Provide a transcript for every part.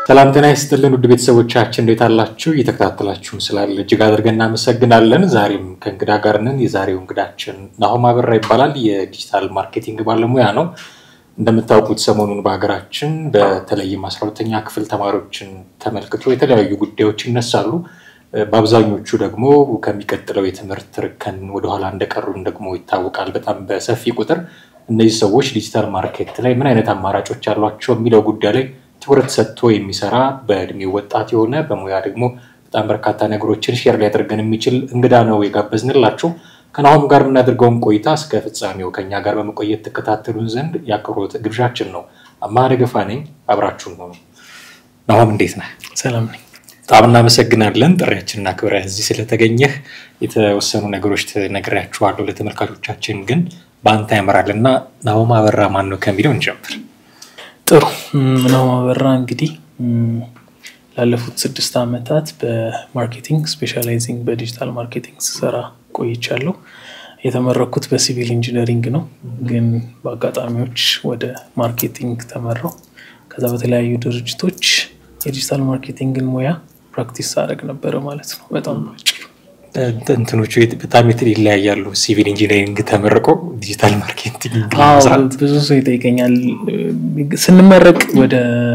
ሰላም ጤና ይስጥልን ውድ ቤተሰቦቻችን እንዴት አላችሁ? እየተከታተላችሁን ስላለ እጅግ አድርገን እናመሰግናለን። ዛሬም ከእንግዳ ጋር ነን። የዛሬው እንግዳችን ናሆም አበራ ይባላል። የዲጂታል ማርኬቲንግ ባለሙያ ነው። እንደምታውቁት ሰሞኑን በሀገራችን በተለይም አስራ ሁለተኛ ክፍል ተማሪዎችን ተመልክቶ የተለያዩ ጉዳዮች ይነሳሉ። በአብዛኞቹ ደግሞ ከሚቀጥለው የትምህርት ርከን ወደኋላ እንደቀሩን ደግሞ ይታወቃል። በጣም በሰፊ ቁጥር እነዚህ ሰዎች ዲጂታል ማርኬት ላይ ምን አይነት አማራጮች አሏቸው የሚለው ጉዳይ ላይ ትኩረት ሰጥቶ የሚሰራ በእድሜው ወጣት የሆነ በሙያ ደግሞ በጣም በርካታ ነገሮችን ሼር ሊያደርገን የሚችል እንግዳ ነው የጋበዝንላችሁ። ከናሆም ጋር የምናደርገውን ቆይታ እስከ ፍጻሜው ከኛ ጋር በመቆየት ተከታተሉን ዘንድ የአክብሮት ግብዣችን ነው። አማረ ደገፋ ነኝ። አብራችሁን ሆኑ። ናሆም እንዴት ነህ? ሰላም ነኝ። በጣም እናመሰግናለን ጥሪያችንን አክብረህ እዚህ ስለተገኘህ። የተወሰኑ ነገሮች ነግሬያችኋለሁ ለተመልካቾቻችን፣ ግን በአንተ ያምራል እና ናሆም አበራ ማን ነው ከሚለው እንጀምር። ጥሩ ናሆም አበራ እንግዲህ ላለፉት ስድስት ዓመታት በማርኬቲንግ ስፔሻላይዚንግ በዲጂታል ማርኬቲንግ ስሰራ ቆይቻለሁ። የተመረኩት በሲቪል ኢንጂነሪንግ ነው፣ ግን በአጋጣሚዎች ወደ ማርኬቲንግ ተመራው። ከዛ በተለያዩ ድርጅቶች የዲጂታል ማርኬቲንግን ሙያ ፕራክቲስ አደረግ ነበረ ማለት ነው። በጣም ባጭሩ እንትኖቹ በጣም ይለያያሉ። ሲቪል ኢንጂነሪንግ ተመርቆ ዲጂታል ማርኬቲንግ ብዙ ሰው ይጠይቀኛል። ስንመረቅ ወደ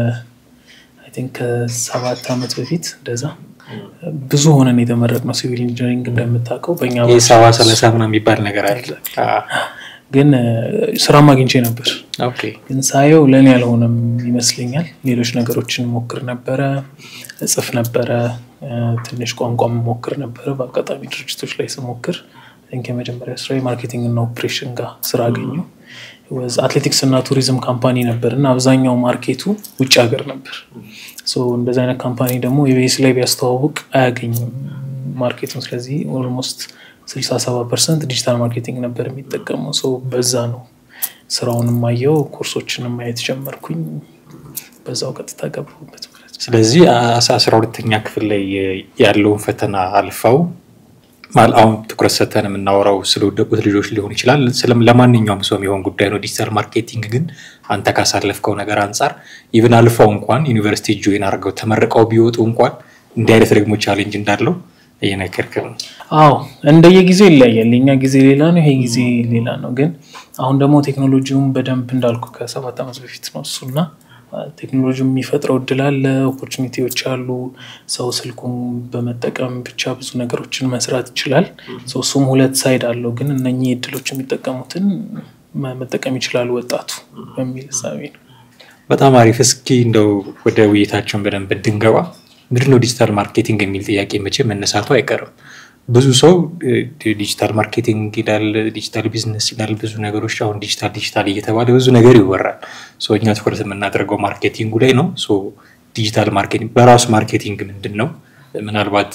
አይ ቲንክ ከሰባት ዓመት በፊት እንደዛ ብዙ ሆነን የተመረቅነው ሲቪል ኢንጂነሪንግ እንደምታውቀው በእኛ ሰባ ሰላሳ ምናምን የሚባል ነገር አለ። ግን ስራም አግኝቼ ነበር። ግን ሳየው ለእኔ ያልሆነም ይመስለኛል። ሌሎች ነገሮችን ሞክር ነበረ፣ እጽፍ ነበረ፣ ትንሽ ቋንቋ ሞክር ነበረ። በአጋጣሚ ድርጅቶች ላይ ስሞክር የመጀመሪያ ስራ የማርኬቲንግ እና ኦፕሬሽን ጋር ስራ አገኘሁ። አትሌቲክስ እና ቱሪዝም ካምፓኒ ነበር እና አብዛኛው ማርኬቱ ውጭ ሀገር ነበር። እንደዚህ አይነት ካምፓኒ ደግሞ የቤስ ላይ ቢያስተዋውቅ አያገኝም ማርኬቱን። ስለዚህ ኦልሞስት ስልሳ ሰባ ፐርሰንት ዲጂታል ማርኬቲንግ ነበር የሚጠቀመው ሰው። በዛ ነው ስራውንም አየው፣ ኮርሶችንም ማየት ጀመርኩኝ። በዛው ቀጥታ ገባሁበት ማለት ነው። ስለዚህ አስራ ሁለተኛ ክፍል ላይ ያለውን ፈተና አልፈው አሁን ትኩረት ሰተን የምናወራው ስለወደቁት ልጆች ሊሆን ይችላል። ለማንኛውም ሰው የሚሆን ጉዳይ ነው። ዲጂታል ማርኬቲንግ ግን አንተ ካሳለፍከው ነገር አንጻር ኢቭን አልፈው እንኳን ዩኒቨርሲቲ ጆይን አድርገው ተመርቀው ቢወጡ እንኳን እንዲህ አይነት ደግሞ ቻሌንጅ እንዳለው እየነገርክን ነው። አዎ እንደየጊዜው ይለያያል። የኛ ጊዜ ሌላ ነው፣ ይሄ ጊዜ ሌላ ነው። ግን አሁን ደግሞ ቴክኖሎጂውን በደንብ እንዳልኩ ከሰባት ዓመት በፊት ነው እሱና ቴክኖሎጂ የሚፈጥረው እድል አለ፣ ኦፖርቹኒቲዎች አሉ። ሰው ስልኩን በመጠቀም ብቻ ብዙ ነገሮችን መስራት ይችላል። እሱም ሁለት ሳይድ አለው። ግን እነኚህ እድሎች የሚጠቀሙትን መጠቀም ይችላሉ ወጣቱ በሚል እሳቤ ነው። በጣም አሪፍ። እስኪ እንደው ወደ ውይይታቸውን በደንብ እንድንገባ ምንድነው ዲጂታል ማርኬቲንግ የሚል ጥያቄ መቼ መነሳቱ አይቀርም። ብዙ ሰው ዲጂታል ማርኬቲንግ ይላል፣ ዲጂታል ቢዝነስ ይላል። ብዙ ነገሮች አሁን ዲጂታል ዲጂታል እየተባለ ብዙ ነገር ይወራል። እኛ ትኩረት የምናደርገው ማርኬቲንጉ ላይ ነው። ዲጂታል ማርኬቲንግ በራሱ ማርኬቲንግ ምንድን ነው? ምናልባት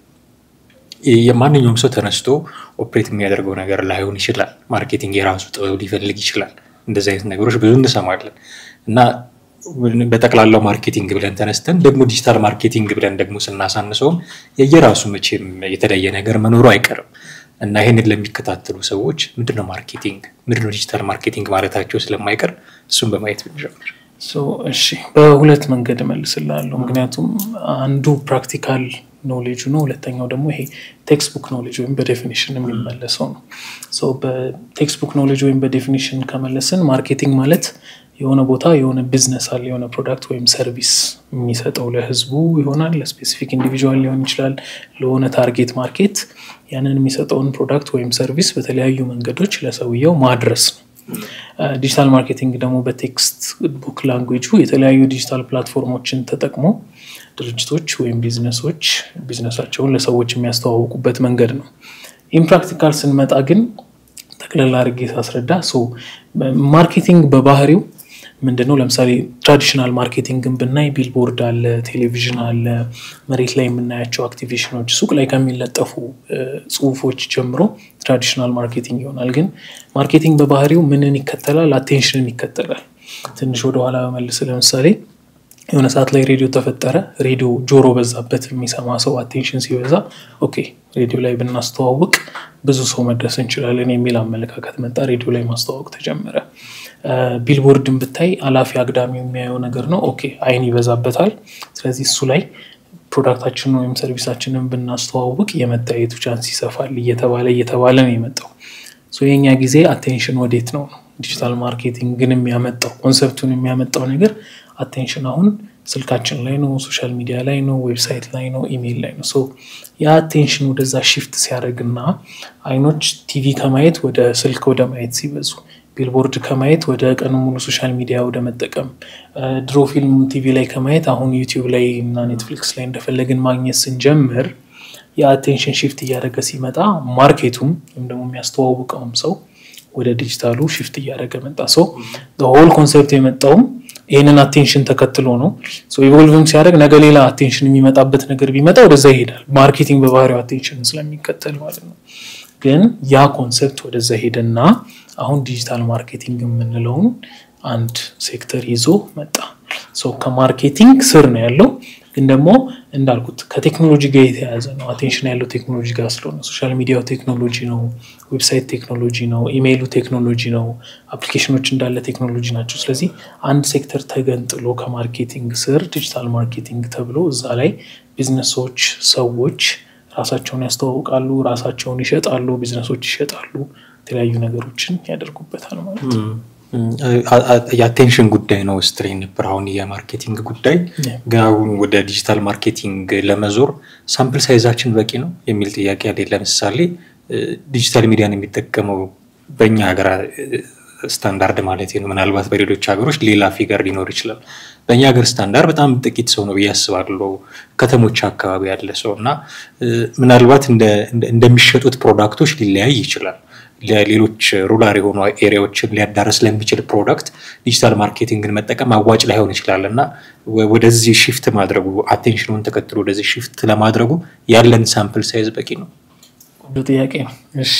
የማንኛውም ሰው ተነስቶ ኦፕሬት የሚያደርገው ነገር ላይሆን ይችላል። ማርኬቲንግ የራሱ ጥበብ ሊፈልግ ይችላል። እንደዚህ አይነት ነገሮች ብዙ እንሰማለን እና በጠቅላላው ማርኬቲንግ ብለን ተነስተን ደግሞ ዲጂታል ማርኬቲንግ ብለን ደግሞ ስናሳንሰውም የየራሱ መቼም የተለየ ነገር መኖሩ አይቀርም እና ይህንን ለሚከታተሉ ሰዎች ምንድነው ማርኬቲንግ፣ ምንድነው ዲጂታል ማርኬቲንግ ማለታቸው ስለማይቀር እሱም በማየት ብንጀምር። እሺ፣ በሁለት መንገድ እመልስልሃለሁ። ምክንያቱም አንዱ ፕራክቲካል ኖሌጁ ነው። ሁለተኛው ደግሞ ይሄ ቴክስቡክ ኖሌጅ ወይም በዴፊኒሽን የሚመለሰው ነው። በቴክስቡክ ኖሌጅ ወይም በዴፊኒሽን ከመለስን ማርኬቲንግ ማለት የሆነ ቦታ የሆነ ቢዝነስ አለ፣ የሆነ ፕሮዳክት ወይም ሰርቪስ የሚሰጠው ለህዝቡ ይሆናል፣ ለስፔሲፊክ ኢንዲቪዥዋል ሊሆን ይችላል፣ ለሆነ ታርጌት ማርኬት ያንን የሚሰጠውን ፕሮዳክት ወይም ሰርቪስ በተለያዩ መንገዶች ለሰውየው ማድረስ ነው። ዲጂታል ማርኬቲንግ ደግሞ በቴክስት ቡክ ላንጉጁ የተለያዩ ዲጂታል ፕላትፎርሞችን ተጠቅሞ ድርጅቶች ወይም ቢዝነሶች ቢዝነሳቸውን ለሰዎች የሚያስተዋውቁበት መንገድ ነው። ኢምፕራክቲካል ስንመጣ ግን ጠቅለል አድርጌ ሳስረዳ ማርኬቲንግ በባህሪው ምንድን ነው? ለምሳሌ ትራዲሽናል ማርኬቲንግን ብናይ ቢልቦርድ አለ፣ ቴሌቪዥን አለ፣ መሬት ላይ የምናያቸው አክቲቬሽኖች፣ ሱቅ ላይ ከሚለጠፉ ጽሁፎች ጀምሮ ትራዲሽናል ማርኬቲንግ ይሆናል። ግን ማርኬቲንግ በባህሪው ምንን ይከተላል? አቴንሽንን ይከተላል። ትንሽ ወደኋላ በመልስ ለምሳሌ የሆነ ሰዓት ላይ ሬዲዮ ተፈጠረ። ሬዲዮ ጆሮ በዛበት የሚሰማ ሰው አቴንሽን ሲበዛ፣ ኦኬ ሬዲዮ ላይ ብናስተዋውቅ ብዙ ሰው መድረስ እንችላለን የሚል አመለካከት መጣ። ሬዲዮ ላይ ማስተዋወቅ ተጀመረ። ቢልቦርድን ብታይ አላፊ አግዳሚ የሚያየው ነገር ነው። ኦኬ አይን ይበዛበታል። ስለዚህ እሱ ላይ ፕሮዳክታችንን ወይም ሰርቪሳችንን ብናስተዋውቅ የመታየቱ ቻንስ ይሰፋል እየተባለ እየተባለ ነው የመጣው። የኛ ጊዜ አቴንሽን ወዴት ነው? ዲጂታል ማርኬቲንግ ግን የሚያመጣው ኮንሰፕቱን የሚያመጣው ነገር አቴንሽን አሁን ስልካችን ላይ ነው፣ ሶሻል ሚዲያ ላይ ነው፣ ዌብሳይት ላይ ነው፣ ኢሜይል ላይ ነው። የአቴንሽን ወደዛ ሽፍት ሲያደርግና አይኖች ቲቪ ከማየት ወደ ስልክ ወደ ማየት ሲበዙ ቢልቦርድ ከማየት ወደ ቀኑ ሙሉ ሶሻል ሚዲያ ወደ መጠቀም ድሮ ፊልም ቲቪ ላይ ከማየት አሁን ዩቲዩብ ላይ እና ኔትፍሊክስ ላይ እንደፈለግን ማግኘት ስንጀምር የአቴንሽን ሽፍት እያደረገ ሲመጣ ማርኬቱም ወይም ደግሞ የሚያስተዋውቀውም ሰው ወደ ዲጂታሉ ሽፍት እያደረገ መጣ። ሰው ሆል ኮንሴፕት የመጣውም ይህንን አቴንሽን ተከትሎ ነው። ኢቮልቭም ሲያደርግ ነገ ሌላ አቴንሽን የሚመጣበት ነገር ቢመጣ ወደዛ ይሄዳል። ማርኬቲንግ በባህሪው አቴንሽን ስለሚከተል ማለት ነው። ግን ያ ኮንሴፕት ወደዛ ሄደና አሁን ዲጂታል ማርኬቲንግ የምንለውን አንድ ሴክተር ይዞ መጣ። ከማርኬቲንግ ስር ነው ያለው ግን ደግሞ እንዳልኩት ከቴክኖሎጂ ጋር የተያያዘ ነው። አቴንሽን ያለው ቴክኖሎጂ ጋር ስለሆነ ሶሻል ሚዲያው ቴክኖሎጂ ነው፣ ዌብሳይት ቴክኖሎጂ ነው፣ ኢሜይሉ ቴክኖሎጂ ነው፣ አፕሊኬሽኖች እንዳለ ቴክኖሎጂ ናቸው። ስለዚህ አንድ ሴክተር ተገንጥሎ ከማርኬቲንግ ስር ዲጂታል ማርኬቲንግ ተብሎ እዛ ላይ ቢዝነሶች፣ ሰዎች ራሳቸውን ያስተዋውቃሉ፣ ራሳቸውን ይሸጣሉ፣ ቢዝነሶች ይሸጣሉ፣ የተለያዩ ነገሮችን ያደርጉበታል ማለት ነው። የአቴንሽን ጉዳይ ነው ስትሬ ነበር። አሁን የማርኬቲንግ ጉዳይ ግን አሁን ወደ ዲጂታል ማርኬቲንግ ለመዞር ሳምፕል ሳይዛችን በቂ ነው የሚል ጥያቄ አለ። ለምሳሌ ዲጂታል ሚዲያን የሚጠቀመው በእኛ ሀገር ስታንዳርድ ማለት ነው። ምናልባት በሌሎች ሀገሮች ሌላ ፊገር ሊኖር ይችላል። በእኛ ሀገር ስታንዳርድ በጣም ጥቂት ሰው ነው ብዬ አስባለሁ። ከተሞች አካባቢ ያለ ሰው እና ምናልባት እንደሚሸጡት ፕሮዳክቶች ሊለያይ ይችላል። ለሌሎች ሩላር የሆኑ ኤሪያዎችን ሊያዳረስ ለሚችል ፕሮዳክት ዲጂታል ማርኬቲንግን መጠቀም አዋጭ ላይሆን ይችላል እና ወደዚህ ሽፍት ማድረጉ አቴንሽኑን ተከትሎ ወደዚህ ሽፍት ለማድረጉ ያለን ሳምፕል ሳይዝ በቂ ነው? ቆንጆ ጥያቄ ነው። እሺ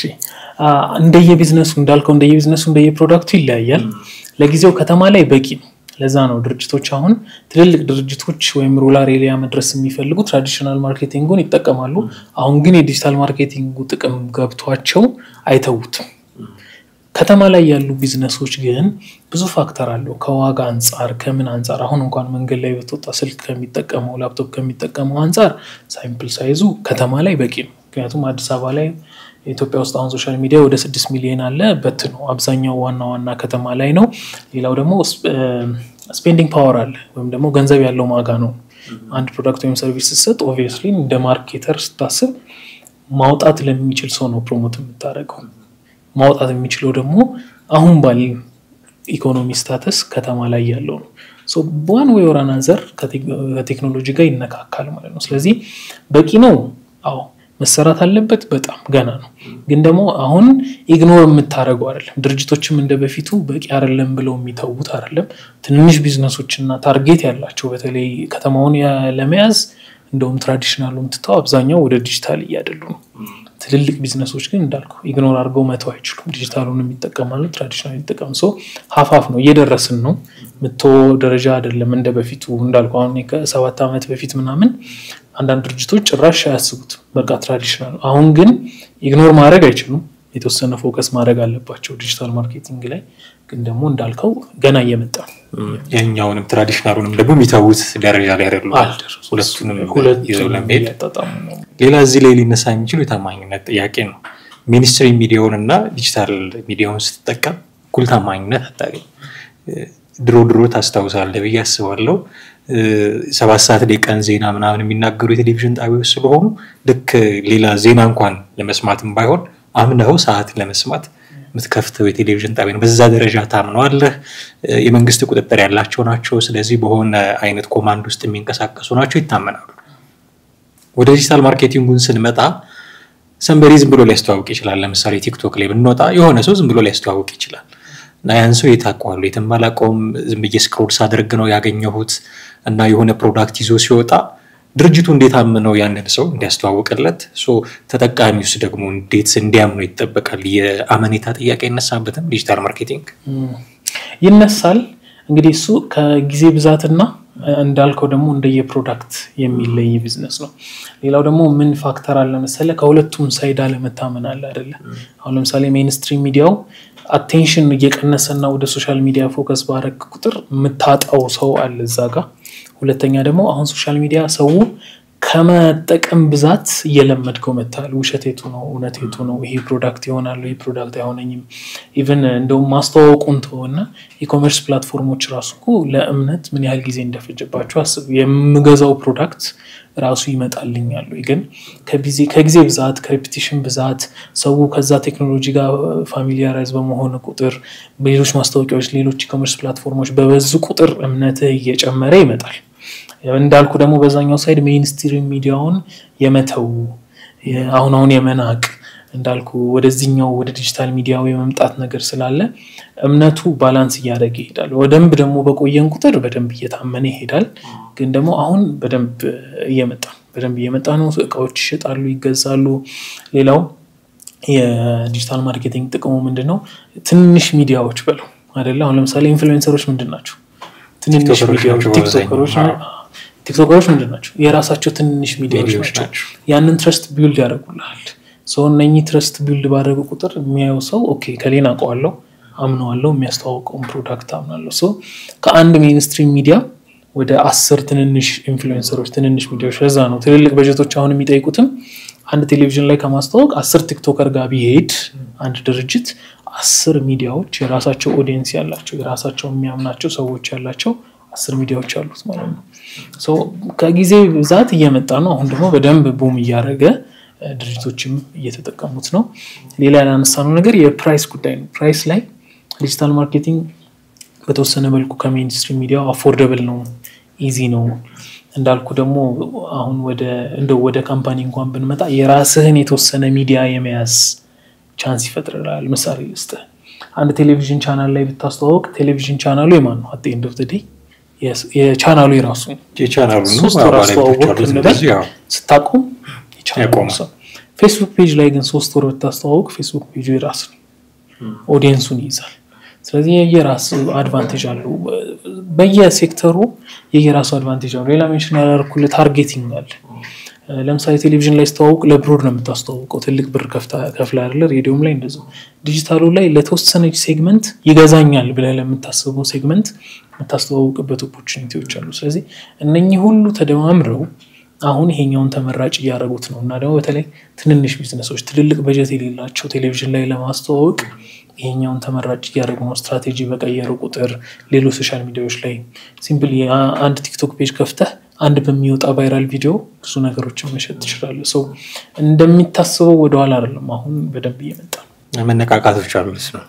እንደየቢዝነሱ እንዳልከው እንደየቢዝነሱ እንደየፕሮዳክቱ ይለያያል። ለጊዜው ከተማ ላይ በቂ ነው። ለዛ ነው ድርጅቶች አሁን ትልልቅ ድርጅቶች ወይም ሩላር ኤሪያ መድረስ የሚፈልጉ ትራዲሽናል ማርኬቲንጉን ይጠቀማሉ። አሁን ግን የዲጂታል ማርኬቲንጉ ጥቅም ገብቷቸው አይተዉትም። ከተማ ላይ ያሉ ቢዝነሶች ግን ብዙ ፋክተር አለው። ከዋጋ አንጻር፣ ከምን አንጻር አሁን እንኳን መንገድ ላይ በተወጣ ስልክ ከሚጠቀመው ላፕቶፕ ከሚጠቀመው አንጻር ሳምፕል ሳይዙ ከተማ ላይ በቂ ነው። ምክንያቱም አዲስ አበባ ላይ ኢትዮጵያ ውስጥ አሁን ሶሻል ሚዲያ ወደ ስድስት ሚሊዮን አለ በት ነው። አብዛኛው ዋና ዋና ከተማ ላይ ነው። ሌላው ደግሞ ስፔንዲንግ ፓወር አለ ወይም ደግሞ ገንዘብ ያለው ማጋ ነው። አንድ ፕሮዳክት ወይም ሰርቪስ ስትሰጥ ኦብቪየስሊ እንደ ማርኬተር ስታስብ ማውጣት ለሚችል ሰው ነው ፕሮሞት የምታደርገው። ማውጣት የሚችለው ደግሞ አሁን ባለ ኢኮኖሚ ስታተስ ከተማ ላይ ያለው ነው። በዋን ወይ ወር አናዘር ከቴክኖሎጂ ጋር ይነካካል ማለት ነው። ስለዚህ በቂ ነው። አዎ መሰራት አለበት። በጣም ገና ነው። ግን ደግሞ አሁን ኢግኖር የምታደርገው አይደለም። ድርጅቶችም እንደ በፊቱ በቂ አይደለም ብለው የሚተዉት አይደለም። ትንንሽ ቢዝነሶችና ታርጌት ያላቸው በተለይ ከተማውን ለመያዝ እንደውም ትራዲሽናሉን ትተው አብዛኛው ወደ ዲጂታል እያደሉ ነው። ትልልቅ ቢዝነሶች ግን እንዳልኩ ኢግኖር አድርገው መተው አይችሉም። ዲጂታሉን የሚጠቀማሉ፣ ትራዲሽናል የሚጠቀም ሰው ሀፋፍ ነው። እየደረስን ነው። ምቶ ደረጃ አይደለም እንደ በፊቱ እንዳልኩ አሁን ከሰባት ዓመት በፊት ምናምን አንዳንድ ድርጅቶች ጭራሽ አያስቡት በቃ ትራዲሽናል። አሁን ግን ኢግኖር ማድረግ አይችሉም። የተወሰነ ፎከስ ማድረግ አለባቸው ዲጂታል ማርኬቲንግ ላይ። ግን ደግሞ እንዳልከው ገና እየመጣ ነው። ያኛውንም ትራዲሽናሉንም ደግሞ የሚተዉት ደረጃ ላይ አይደሉም። ሁለቱንም ይዘው ለመሄድ ሌላ እዚህ ላይ ሊነሳ የሚችሉ የታማኝነት ጥያቄ ነው። ሚኒስትሪ ሚዲያውን እና ዲጂታል ሚዲያውን ስትጠቀም እኩል ታማኝነት አታገኝ። ድሮ ድሮ ታስታውሳለህ ብዬ አስባለሁ ሰባት ሰዓት ላይ ቀን ዜና ምናምን የሚናገሩ የቴሌቪዥን ጣቢያዎች ስለሆኑ ልክ ሌላ ዜና እንኳን ለመስማትም ባይሆን አምነኸው ሰዓት ለመስማት የምትከፍተው የቴሌቪዥን ጣቢያ ነው። በዛ ደረጃ ታምነዋለህ። የመንግስት ቁጥጥር ያላቸው ናቸው። ስለዚህ በሆነ አይነት ኮማንድ ውስጥ የሚንቀሳቀሱ ናቸው፣ ይታመናሉ። ወደ ዲጂታል ማርኬቲንጉን ስንመጣ ሰንበሪ ዝም ብሎ ሊያስተዋውቅ ይችላል። ለምሳሌ ቲክቶክ ላይ ብንወጣ የሆነ ሰው ዝም ብሎ ሊያስተዋውቅ ይችላል እና ያን ሰው የት አውቀዋለሁ? የትም አላውቀውም። ዝም ብዬ ስክሮል ሳደርግ ነው ያገኘሁት እና የሆነ ፕሮዳክት ይዞ ሲወጣ ድርጅቱ እንዴት አምነው ያንን ሰው እንዲያስተዋውቅለት፣ ተጠቃሚውስ ደግሞ እንዴት እንዲያምነው ይጠበቃል? የአመኔታ ጥያቄ አይነሳበትም? ዲጂታል ማርኬቲንግ ይነሳል። እንግዲህ እሱ ከጊዜ ብዛትና እንዳልከው ደግሞ እንደየፕሮዳክት የሚለይ ቢዝነስ ነው። ሌላው ደግሞ ምን ፋክተር አለ መሰለ፣ ከሁለቱም ሳይድ አለመታመን አለ አይደለ? አሁን ለምሳሌ ሜንስትሪም ሚዲያው አቴንሽን እየቀነሰና ወደ ሶሻል ሚዲያ ፎከስ ባረግ ቁጥር የምታጣው ሰው አለ እዛ ጋ። ሁለተኛ ደግሞ አሁን ሶሻል ሚዲያ ሰው ከመጠቀም ብዛት እየለመድከው መታል። ውሸት የቱ ነው እውነት የቱ ነው? ይሄ ፕሮዳክት ይሆናሉ፣ ይሄ ፕሮዳክት አይሆነኝም። ኢቨን እንደውም ማስተዋወቁን ተወና ኢኮሜርስ ፕላትፎርሞች ራሱ እኮ ለእምነት ምን ያህል ጊዜ እንደፈጀባቸው አስብ። የምገዛው ፕሮዳክት ራሱ ይመጣልኛሉ። ግን ከጊዜ ብዛት ከሬፒቲሽን ብዛት ሰው ከዛ ቴክኖሎጂ ጋር ፋሚሊያራይዝ በመሆን ቁጥር ሌሎች ማስታወቂያዎች፣ ሌሎች ኢኮሜርስ ፕላትፎርሞች በበዙ ቁጥር እምነትህ እየጨመረ ይመጣል። እንዳልኩ ደግሞ በዛኛው ሳይድ ሜይንስትሪም ሚዲያውን የመተው አሁን አሁን የመናቅ እንዳልኩ ወደዚህኛው ወደ ዲጂታል ሚዲያው የመምጣት ነገር ስላለ እምነቱ ባላንስ እያደረገ ይሄዳል። በደንብ ደግሞ በቆየን ቁጥር በደንብ እየታመነ ይሄዳል። ግን ደግሞ አሁን በደንብ እየመጣ በደንብ እየመጣ ነው። እቃዎች ይሸጣሉ፣ ይገዛሉ። ሌላው የዲጂታል ማርኬቲንግ ጥቅሙ ምንድን ነው? ትንሽ ሚዲያዎች በለው አይደለ? አሁን ለምሳሌ ኢንፍሉዌንሰሮች ምንድን ናቸው? ትንንሽ ሚዲያዎች ቲክቶከሮች ቲክቶከሮች ምንድን ናቸው? የራሳቸው ትንንሽ ሚዲያዎች ናቸው። ያንን ትረስት ቢውልድ ያደርጉልሃል። ሰው እነኚህ ትረስት ቢውልድ ባደረጉ ቁጥር የሚያየው ሰው ኦኬ ከሌን አውቀዋለሁ፣ አምነዋለሁ፣ የሚያስተዋውቀውን ፕሮዳክት አምናለሁ። ሰው ከአንድ ሜንስትሪም ሚዲያ ወደ አስር ትንንሽ ኢንፍሉዌንሰሮች፣ ትንንሽ ሚዲያዎች። ለዛ ነው ትልልቅ በጀቶች አሁን የሚጠይቁትም አንድ ቴሌቪዥን ላይ ከማስተዋወቅ አስር ቲክቶከር ጋር ቢሄድ አንድ ድርጅት አስር ሚዲያዎች የራሳቸው ኦዲየንስ ያላቸው የራሳቸው የሚያምናቸው ሰዎች ያላቸው አስር ሚዲያዎች አሉት ማለት ነው። ከጊዜ ብዛት እየመጣ ነው። አሁን ደግሞ በደንብ ቡም እያደረገ ድርጅቶችም እየተጠቀሙት ነው። ሌላ ያላነሳነው ነገር የፕራይስ ጉዳይ ነው። ፕራይስ ላይ ዲጂታል ማርኬቲንግ በተወሰነ መልኩ ከሜንስትሪም ሚዲያው አፎርደብል ነው፣ ኢዚ ነው። እንዳልኩ ደግሞ አሁን ወደ እንደው ወደ ካምፓኒ እንኳን ብንመጣ የራስህን የተወሰነ ሚዲያ የመያዝ ቻንስ ይፈጥርላል። ምሳሌ ውስጥ አንድ ቴሌቪዥን ቻናል ላይ ብታስተዋወቅ ቴሌቪዥን ቻናሉ የማን ነው? አት ኤንድ ኦፍ ዘ ዴይ የቻናሉ የራሱ ሶስት ወር አስተዋወቅ እንበል ስታቆም የቻናሉ ሰው። ፌስቡክ ፔጅ ላይ ግን ሶስት ወር ብታስተዋወቅ ፌስቡክ ፔጁ የራስ ነው፣ ኦዲየንሱን ይይዛል። ስለዚህ የየራስ አድቫንቴጅ አለው። በየሴክተሩ የየራሱ አድቫንቴጅ አለው። ሌላ ሜንሽን ያላደረኩልህ ታርጌቲንግ አለ። ለምሳሌ ቴሌቪዥን ላይ ስተዋውቅ ለብሮድ ነው የምታስተዋውቀው፣ ትልቅ ብር ከፍላ አይደለ? ሬዲዮም ላይ እንደዚያው። ዲጂታሉ ላይ ለተወሰነች ሴግመንት ይገዛኛል ብለህ ለምታስበው ሴግመንት የምታስተዋውቅበት ኦፖርቹኒቲዎች አሉ። ስለዚህ እነኚህ ሁሉ ተደማምረው አሁን ይሄኛውን ተመራጭ እያደረጉት ነው እና ደግሞ በተለይ ትንንሽ ቢዝነሶች ትልልቅ በጀት የሌላቸው ቴሌቪዥን ላይ ለማስተዋወቅ ይሄኛውን ተመራጭ እያደረጉ ነው። ስትራቴጂ በቀየሩ ቁጥር ሌሎች ሶሻል ሚዲያዎች ላይ ሲምፕል አንድ ቲክቶክ ፔጅ ከፍተህ አንድ በሚወጣ ቫይራል ቪዲዮ ብዙ ነገሮችን መሸጥ ትችላለህ። ሰው እንደሚታስበው ወደኋላ አይደለም። አሁን በደንብ እየመጣ ነው። መነቃቃቶች አሉት ነው።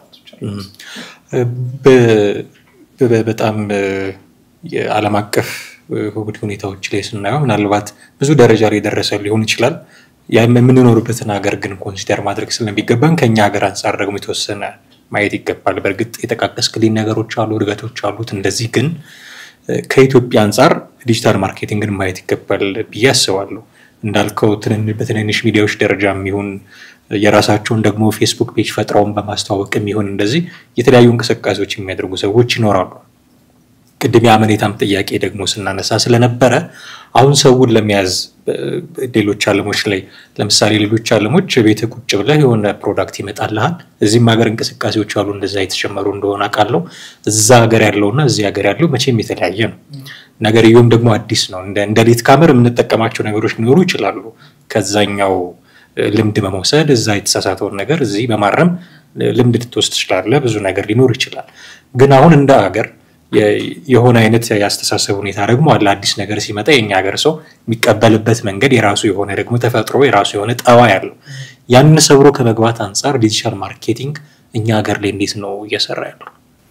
በጣም የዓለም አቀፍ ሁኔታዎች ላይ ስናየው ምናልባት ብዙ ደረጃ ላይ የደረሰ ሊሆን ይችላል። የምንኖርበትን ሀገር ግን ኮንሲደር ማድረግ ስለሚገባን ከኛ ሀገር አንጻር ደግሞ የተወሰነ ማየት ይገባል። በእርግጥ የጠቃቀስክልኝ ነገሮች አሉ፣ እድገቶች አሉት። እንደዚህ ግን ከኢትዮጵያ አንጻር ዲጂታል ማርኬቲንግን ማየት ይገባል ብዬ አስባለሁ። እንዳልከው በትንንሽ ሚዲያዎች ደረጃ የሚሆን የራሳቸውን ደግሞ ፌስቡክ ፔጅ ፈጥረውን በማስተዋወቅ የሚሆን እንደዚህ የተለያዩ እንቅስቃሴዎች የሚያደርጉ ሰዎች ይኖራሉ። ቅድም የአመኔታም ጥያቄ ደግሞ ስናነሳ ስለነበረ አሁን ሰውን ለመያዝ ሌሎች ዓለሞች ላይ ለምሳሌ ሌሎች ዓለሞች ቤት ቁጭ ብለህ የሆነ ፕሮዳክት ይመጣልሃል። እዚህም ሀገር እንቅስቃሴዎች አሉ እንደዛ የተጨመሩ እንደሆነ አውቃለሁ። እዛ ሀገር ያለውና እዚህ ሀገር ያለው መቼም የተለያየ ነው። ነገርየውም ደግሞ አዲስ ነው። እንደ ሌት ካመር የምንጠቀማቸው ነገሮች ሊኖሩ ይችላሉ። ከዛኛው ልምድ በመውሰድ እዛ የተሳሳተውን ነገር እዚህ በማረም ልምድ ልትወስድ ትችላለህ። ብዙ ነገር ሊኖር ይችላል። ግን አሁን እንደ ሀገር የሆነ አይነት የአስተሳሰብ ሁኔታ ደግሞ አለ። አዲስ ነገር ሲመጣ የኛ ሀገር ሰው የሚቀበልበት መንገድ የራሱ የሆነ ደግሞ ተፈጥሮ የራሱ የሆነ ጠባይ አለው። ያንን ሰብሮ ከመግባት አንጻር ዲጂታል ማርኬቲንግ እኛ ሀገር ላይ እንዴት ነው እየሰራ ያለው?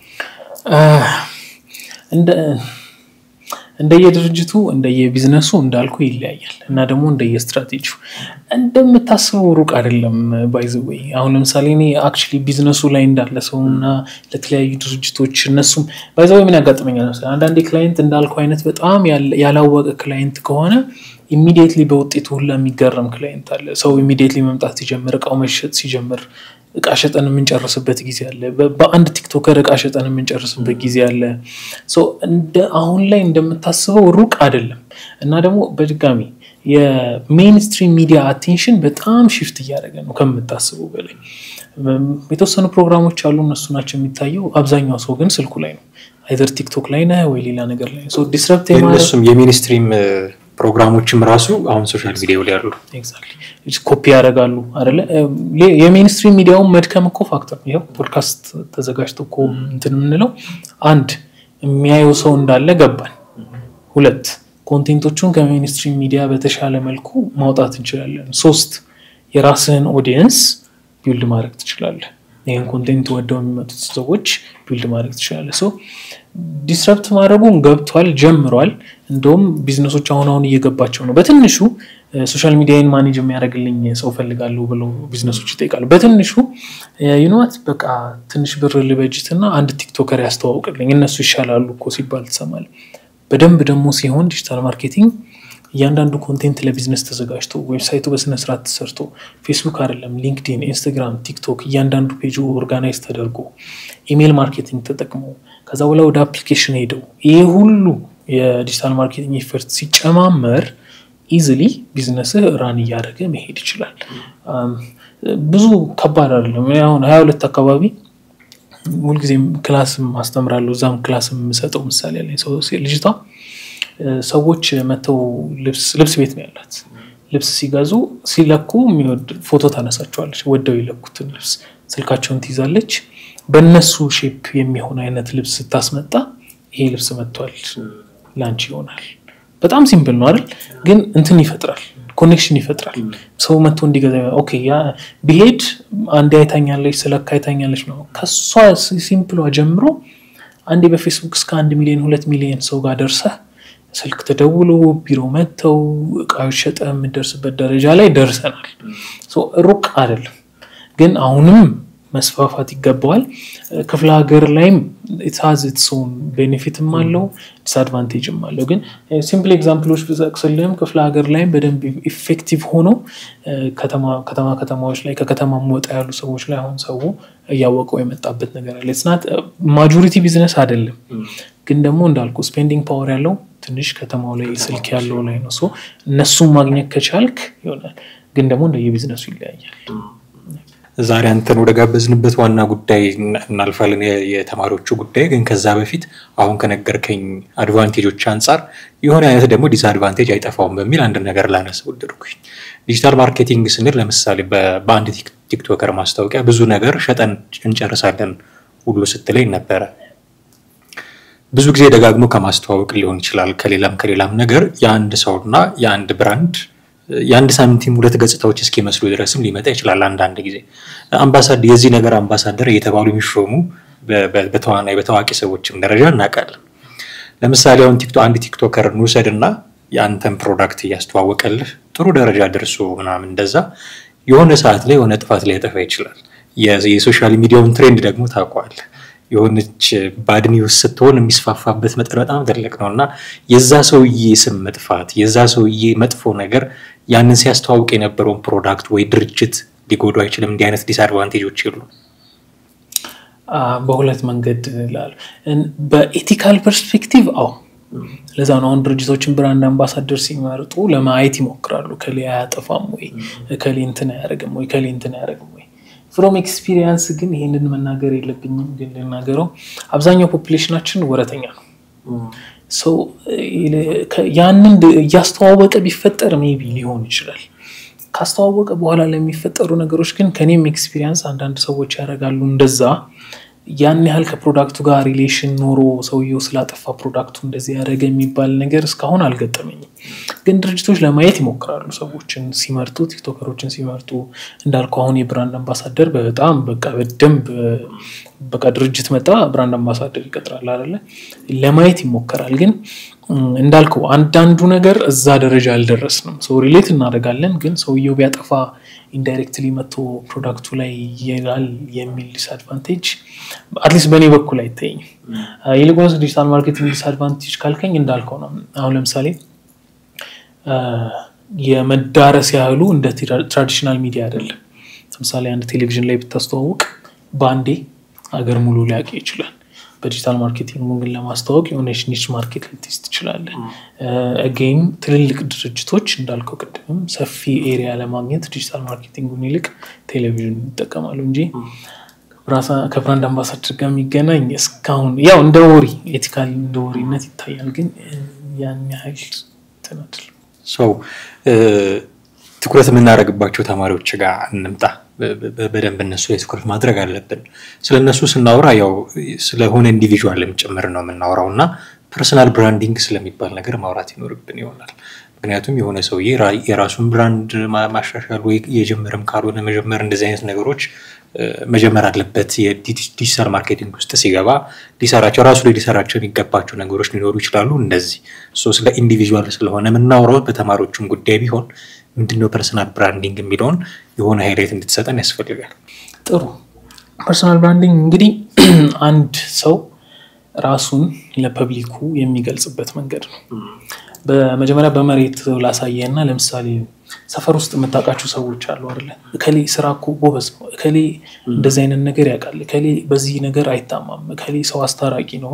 እንደየድርጅቱ እንደየቢዝነሱ እንዳልኩ ይለያያል እና ደግሞ እንደየስትራቴጂው እንደምታስበው ሩቅ አይደለም። ባይዘወይ አሁን ለምሳሌ እኔ አክቹዋሊ ቢዝነሱ ላይ እንዳለ ሰው እና ለተለያዩ ድርጅቶች እነሱም ባይዘወይ ምን ያጋጥመኛል መሰለህ አንዳንዴ ክላይንት እንዳልኩ አይነት በጣም ያላወቀ ክላይንት ከሆነ ኢሚዲየትሊ በውጤቱ ሁላ የሚገረም ክላይንት አለ። ሰው ኢሚዲየትሊ መምጣት ሲጀምር እቃው መሸጥ ሲጀምር እቃ ሸጠን የምንጨርስበት ጊዜ አለ። በአንድ ቲክቶከር እቃ ሸጠን የምንጨርስበት ጊዜ አለ። አሁን ላይ እንደምታስበው ሩቅ አይደለም እና ደግሞ በድጋሚ የሜንስትሪም ሚዲያ አቴንሽን በጣም ሽፍት እያደረገ ነው ከምታስበው በላይ። የተወሰኑ ፕሮግራሞች አሉ፣ እነሱ ናቸው የሚታየው። አብዛኛው ሰው ግን ስልኩ ላይ ነው፣ አይዘር ቲክቶክ ላይ ነህ ወይ ሌላ ነገር ላይ ነው። ዲስረፕት እነሱም የሚኒስትሪም ፕሮግራሞችም ራሱ አሁን ሶሻል ሚዲያው ላይ ያሉ ኮፒ ያደርጋሉ አይደለ? የሜንስትሪም ሚዲያውን መድከም እኮ ፋክተር ነው። ይኸው ፖድካስት ተዘጋጅቶ እኮ እንትን የምንለው አንድ የሚያየው ሰው እንዳለ ገባን። ሁለት ኮንቴንቶቹን ከሜንስትሪም ሚዲያ በተሻለ መልኩ ማውጣት እንችላለን። ሶስት የራስህን ኦዲየንስ ቢልድ ማድረግ ትችላለህ። ይህን ኮንቴንት ወደው የሚመጡት ሰዎች ቢልድ ማድረግ ትችላለህ። ሰው ዲስረፕት ማድረጉን ገብቷል፣ ጀምሯል። እንደውም ቢዝነሶች አሁን አሁን እየገባቸው ነው። በትንሹ ሶሻል ሚዲያን ማኔጅ የሚያደርግልኝ ሰው ፈልጋለሁ ብለው ቢዝነሶች ይጠይቃሉ። በትንሹ ዩኖት በቃ ትንሽ ብር ልበጅትና አንድ ቲክቶከር ያስተዋውቅልኝ እነሱ ይሻላሉ እኮ ሲባል ትሰማለህ። በደንብ ደግሞ ሲሆን ዲጂታል ማርኬቲንግ እያንዳንዱ ኮንቴንት ለቢዝነስ ተዘጋጅቶ ዌብሳይቱ በስነስርዓት ተሰርቶ ፌስቡክ አይደለም ሊንክዲን፣ ኢንስታግራም፣ ቲክቶክ እያንዳንዱ ፔጁ ኦርጋናይዝ ተደርጎ ኢሜይል ማርኬቲንግ ተጠቅሞ ከዛ በኋላ ወደ አፕሊኬሽን ሄደው ይህ ሁሉ የዲጂታል ማርኬቲንግ ኤፈርት ሲጨማመር ኢዝሊ ቢዝነስህ ራን እያደረገ መሄድ ይችላል። ብዙ ከባድ አይደለም። አሁን ሀያ ሁለት አካባቢ ሁልጊዜም ክላስም አስተምራለሁ። እዛም ክላስ የምሰጠው ምሳሌ ያለኝ ልጅቷ ሰዎች መተው ልብስ ቤት ነው ያላት። ልብስ ሲገዙ ሲለኩ የሚወድ ፎቶ ታነሳቸዋለች። ወደው የለኩትን ልብስ ስልካቸውን ትይዛለች። በእነሱ ሼፕ የሚሆን አይነት ልብስ ስታስመጣ ይሄ ልብስ መጥቷል፣ ላንቺ ይሆናል። በጣም ሲምፕል ነው አይደል? ግን እንትን ይፈጥራል፣ ኮኔክሽን ይፈጥራል። ሰው መጥቶ እንዲገዛ ኦኬ፣ ያ ቢሄድ አንዴ አይታኛለች፣ ስለካ አይታኛለች ነው። ከሷ ሲምፕሏ ጀምሮ አንዴ በፌስቡክ እስከ አንድ ሚሊዮን ሁለት ሚሊዮን ሰው ጋር ደርሰህ ስልክ ተደውሎ ቢሮ መጥተው እቃዎች ሸጠ የምደርስበት ደረጃ ላይ ደርሰናል። ሩቅ አይደለም፣ ግን አሁንም መስፋፋት ይገባዋል። ክፍለ ሀገር ላይም ኢትሃዝ ኢትስኦን ቤኔፊትም አለው ዲስአድቫንቴጅም አለው። ግን ሲምፕል ኤግዛምፕሎች ብጠቅስልህም ክፍለ ሀገር ላይም በደንብ ኢፌክቲቭ ሆኖ ከተማ ከተማዎች ላይ ከከተማ ወጣ ያሉ ሰዎች ላይ አሁን ሰው እያወቀው የመጣበት ነገር አለ። ስናት ማጆሪቲ ቢዝነስ አይደለም፣ ግን ደግሞ እንዳልኩ ስፔንዲንግ ፓወር ያለው ትንሽ ከተማው ላይ ስልክ ያለው ላይ ነው። እነሱን ማግኘት ከቻልክ ይሆናል፣ ግን ደግሞ እንደየቢዝነሱ ይለያያል። ዛሬ አንተን ወደ ጋበዝንበት ዋና ጉዳይ እናልፋለን፣ የተማሪዎቹ ጉዳይ። ግን ከዛ በፊት አሁን ከነገርከኝ አድቫንቴጆች አንጻር የሆነ አይነት ደግሞ ዲስአድቫንቴጅ አይጠፋውም በሚል አንድ ነገር ላነሳ ወደድኩኝ። ዲጂታል ማርኬቲንግ ስንል ለምሳሌ በአንድ ቲክቶከር ማስታወቂያ ብዙ ነገር ሸጠን እንጨርሳለን ሁሉ ስትለኝ ነበረ። ብዙ ጊዜ ደጋግሞ ከማስተዋወቅ ሊሆን ይችላል ከሌላም ከሌላም ነገር የአንድ ሰውና የአንድ ብራንድ የአንድ ሳንቲም ሁለት ገጽታዎች እስኪመስሉ ድረስም ሊመጣ ይችላል። አንዳንድ ጊዜ አምባሳደር የዚህ ነገር አምባሳደር እየተባሉ የሚሾሙ በተዋናይ በታዋቂ ሰዎችም ደረጃ እናውቃለን። ለምሳሌ አሁን አንድ ቲክቶከር እንውሰድ እና የአንተን ፕሮዳክት እያስተዋወቀልህ ጥሩ ደረጃ ደርሶ ምናምን እንደዛ የሆነ ሰዓት ላይ የሆነ ጥፋት ላይ ያጠፋ ይችላል። የሶሻል ሚዲያውን ትሬንድ ደግሞ ታውቀዋለህ። የሆነች ባድ ኒውስ ስትሆን የሚስፋፋበት መጠን በጣም ትልቅ ነው እና የዛ ሰውዬ ስም መጥፋት የዛ ሰውዬ መጥፎ ነገር ያንን ሲያስተዋውቅ የነበረውን ፕሮዳክት ወይ ድርጅት ሊጎዱ አይችልም። እንዲህ አይነት ዲስአድቫንቴጆች የሉ። በሁለት መንገድ ላሉ በኤቲካል ፐርስፔክቲቭ አዎ፣ ለዛ ነው አሁን ድርጅቶችን ብራንድ አምባሳደር ሲመርጡ ለማየት ይሞክራሉ። ከሌ አያጠፋም ወይ ከሌ እንትን አያደርግም ወይ ከሌ እንትን አያደርግም ወይ ፍሮም ኤክስፒሪየንስ ግን ይሄንን መናገር የለብኝም ግን ልናገረው፣ አብዛኛው ፖፑሌሽናችን ወረተኛ ነው። ያንን እያስተዋወቀ ቢፈጠር ሜቢ ሊሆን ይችላል። ካስተዋወቀ በኋላ ለሚፈጠሩ ነገሮች ግን ከኔም ኤክስፒሪየንስ አንዳንድ ሰዎች ያደርጋሉ እንደዛ ያን ያህል ከፕሮዳክቱ ጋር ሪሌሽን ኖሮ ሰውየው ስላጠፋ ፕሮዳክቱ እንደዚህ ያደረገ የሚባል ነገር እስካሁን አልገጠመኝም። ግን ድርጅቶች ለማየት ይሞክራሉ። ሰዎችን ሲመርጡ፣ ቲክቶከሮችን ሲመርጡ እንዳልኩ አሁን የብራንድ አምባሳደር በጣም በቃ በደንብ በቃ ድርጅት መጣ ብራንድ አምባሳደር ይቀጥራል አይደለ? ለማየት ይሞከራል። ግን እንዳልከው አንዳንዱ ነገር እዛ ደረጃ አልደረስንም። ሰው ሪሌት እናደርጋለን። ግን ሰውየው ቢያጠፋ ኢንዳይሬክትሊ መጥቶ ፕሮዳክቱ ላይ ይላል የሚል ዲስአድቫንቴጅ አትሊስት በእኔ በኩል አይታየኝም። ይልቁንስ ዲጂታል ማርኬቲንግ ዲስአድቫንቴጅ ካልከኝ እንዳልከው ነው። አሁን ለምሳሌ የመዳረስ ያህሉ እንደ ትራዲሽናል ሚዲያ አይደለም። ለምሳሌ አንድ ቴሌቪዥን ላይ ብታስተዋውቅ በአንዴ አገር ሙሉ ሊያውቅ ይችላል። በዲጂታል ማርኬቲንግ ግን ለማስተዋወቅ የሆነች ኒች ማርኬት ልትይዝ ትችላለህ። አጌን ትልልቅ ድርጅቶች እንዳልከው ቅድምም ሰፊ ኤሪያ ለማግኘት ዲጂታል ማርኬቲንጉን ይልቅ ቴሌቪዥን ይጠቀማሉ እንጂ ከብራንድ አምባሳደር ጋር የሚገናኝ እስካሁን ያው እንደ ወሪ ኤቲካል እንደ ወሪነት ይታያል፣ ግን ያን ያህል ትናድል ሰው ትኩረት የምናደርግባቸው ተማሪዎች ጋር እንምጣ። በደንብ እነሱ ላይ ትኩረት ማድረግ አለብን። ስለ እነሱ ስናወራ ያው ስለሆነ ኢንዲቪዥዋልም ጭምር ነው የምናወራው እና ፐርሰናል ብራንዲንግ ስለሚባል ነገር ማውራት ይኖርብን ይሆናል። ምክንያቱም የሆነ ሰውዬ የራሱን ብራንድ ማሻሻል ወይ የጀመርም ካልሆነ መጀመር እንደዚህ አይነት ነገሮች መጀመር አለበት። የዲጂታል ማርኬቲንግ ውስጥ ሲገባ ሊሰራቸው ራሱ ላይ ሊሰራቸው የሚገባቸው ነገሮች ሊኖሩ ይችላሉ። እንደዚህ ስለ ኢንዲቪዥዋል ስለሆነ የምናውረው በተማሪዎቹም ጉዳይ ቢሆን ምንድነው ፐርሰናል ብራንዲንግ የሚለውን የሆነ ሃይላይት እንድትሰጠን ያስፈልጋል። ጥሩ። ፐርሰናል ብራንዲንግ እንግዲህ አንድ ሰው ራሱን ለፐብሊኩ የሚገልጽበት መንገድ ነው። በመጀመሪያ በመሬት ላሳየ እና ለምሳሌ ሰፈር ውስጥ የምታውቃቸው ሰዎች አሉ አይደለ? እከሌ ስራ እኮ ጎበዝ ነው፣ እከሌ እንደዚህ አይነት ነገር ያውቃል፣ እከሌ በዚህ ነገር አይታማም፣ እከሌ ሰው አስታራቂ ነው።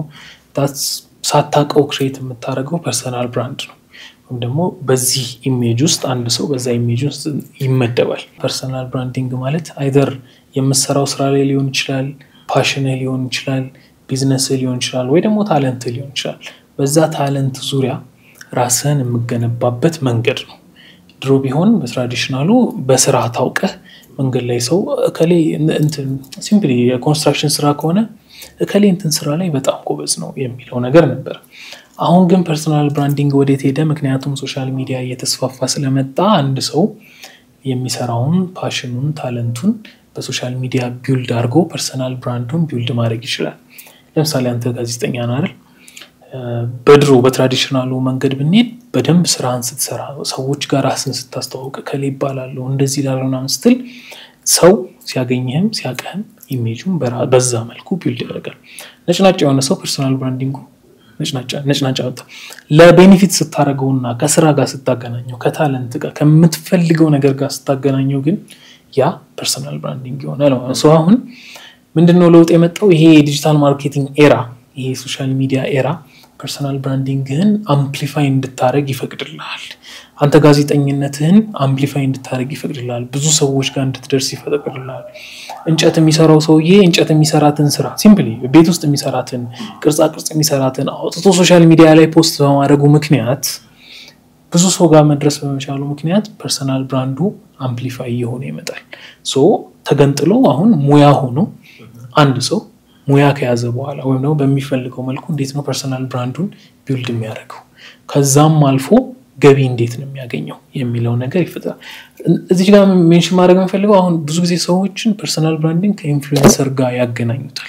ሳታውቀው ክሬት የምታደርገው ፐርሰናል ብራንድ ነው። ወይም ደግሞ በዚህ ኢሜጅ ውስጥ አንድ ሰው በዛ ኢሜጅ ውስጥ ይመደባል። ፐርሰናል ብራንዲንግ ማለት አይደር የምሰራው ስራ ላይ ሊሆን ይችላል፣ ፓሽንህ ሊሆን ይችላል፣ ቢዝነስህ ሊሆን ይችላል፣ ወይ ደግሞ ታለንትህ ሊሆን ይችላል። በዛ ታለንት ዙሪያ ራስህን የምገነባበት መንገድ ነው። ድሮ ቢሆን በትራዲሽናሉ በስራ ታውቀህ መንገድ ላይ ሰው እከሌ ሲምፕሊ የኮንስትራክሽን ስራ ከሆነ እከሌ እንትን ስራ ላይ በጣም ጎበዝ ነው የሚለው ነገር ነበር። አሁን ግን ፐርሰናል ብራንዲንግ ወዴት ሄደ? ምክንያቱም ሶሻል ሚዲያ እየተስፋፋ ስለመጣ አንድ ሰው የሚሰራውን ፓሽኑን፣ ታለንቱን በሶሻል ሚዲያ ቢውልድ አድርጎ ፐርሰናል ብራንዱን ቢውልድ ማድረግ ይችላል። ለምሳሌ አንተ ጋዜጠኛ ነህ አይደል? በድሮ በትራዲሽናሉ መንገድ ብንሄድ በደንብ ስራህን ስትሰራ ሰዎች ጋር ራስን ስታስተዋውቅ ከሌ ይባላለሁ እንደዚህ ላለው ምናምን ስትል ሰው ሲያገኝህም ሲያቀህም ኢሜጁን በዛ መልኩ ቢልድ ያደርጋል። ነጭናጫ የሆነ ሰው ፐርሶናል ብራንዲንጉ ነጭናጫ ወጣ። ለቤኔፊት ስታደርገውና ከስራ ጋር ስታገናኘው ከታለንት ጋር ከምትፈልገው ነገር ጋር ስታገናኘው ግን ያ ፐርሶናል ብራንዲንግ ይሆናል ማለት ነው። አሁን ምንድነው ለውጥ የመጣው? ይሄ የዲጂታል ማርኬቲንግ ኤራ ይሄ ሶሻል ሚዲያ ኤራ ፐርሰናል ብራንዲንግህን አምፕሊፋይ እንድታደረግ ይፈቅድልሃል። አንተ ጋዜጠኝነትህን አምፕሊፋይ እንድታደረግ ይፈቅድልሃል። ብዙ ሰዎች ጋር እንድትደርስ ይፈቅድልሃል። እንጨት የሚሰራው ሰውዬ እንጨት የሚሰራትን ስራ ሲምፕሊ ቤት ውስጥ የሚሰራትን ቅርጻ ቅርጽ የሚሰራትን አውጥቶ ሶሻል ሚዲያ ላይ ፖስት በማድረጉ ምክንያት ብዙ ሰው ጋር መድረስ በመቻሉ ምክንያት ፐርሰናል ብራንዱ አምፕሊፋይ እየሆነ ይመጣል። ሶ ተገንጥሎ አሁን ሙያ ሆኖ አንድ ሰው ሙያ ከያዘ በኋላ ወይም ደግሞ በሚፈልገው መልኩ እንዴት ነው ፐርሰናል ብራንዱን ቢውልድ የሚያደርገው ከዛም አልፎ ገቢ እንዴት ነው የሚያገኘው የሚለው ነገር ይፈጥራል። እዚህ ጋር ሜንሽን ማድረግ የምፈልገው አሁን ብዙ ጊዜ ሰዎችን ፐርሰናል ብራንዲንግ ከኢንፍሉዌንሰር ጋር ያገናኙታል።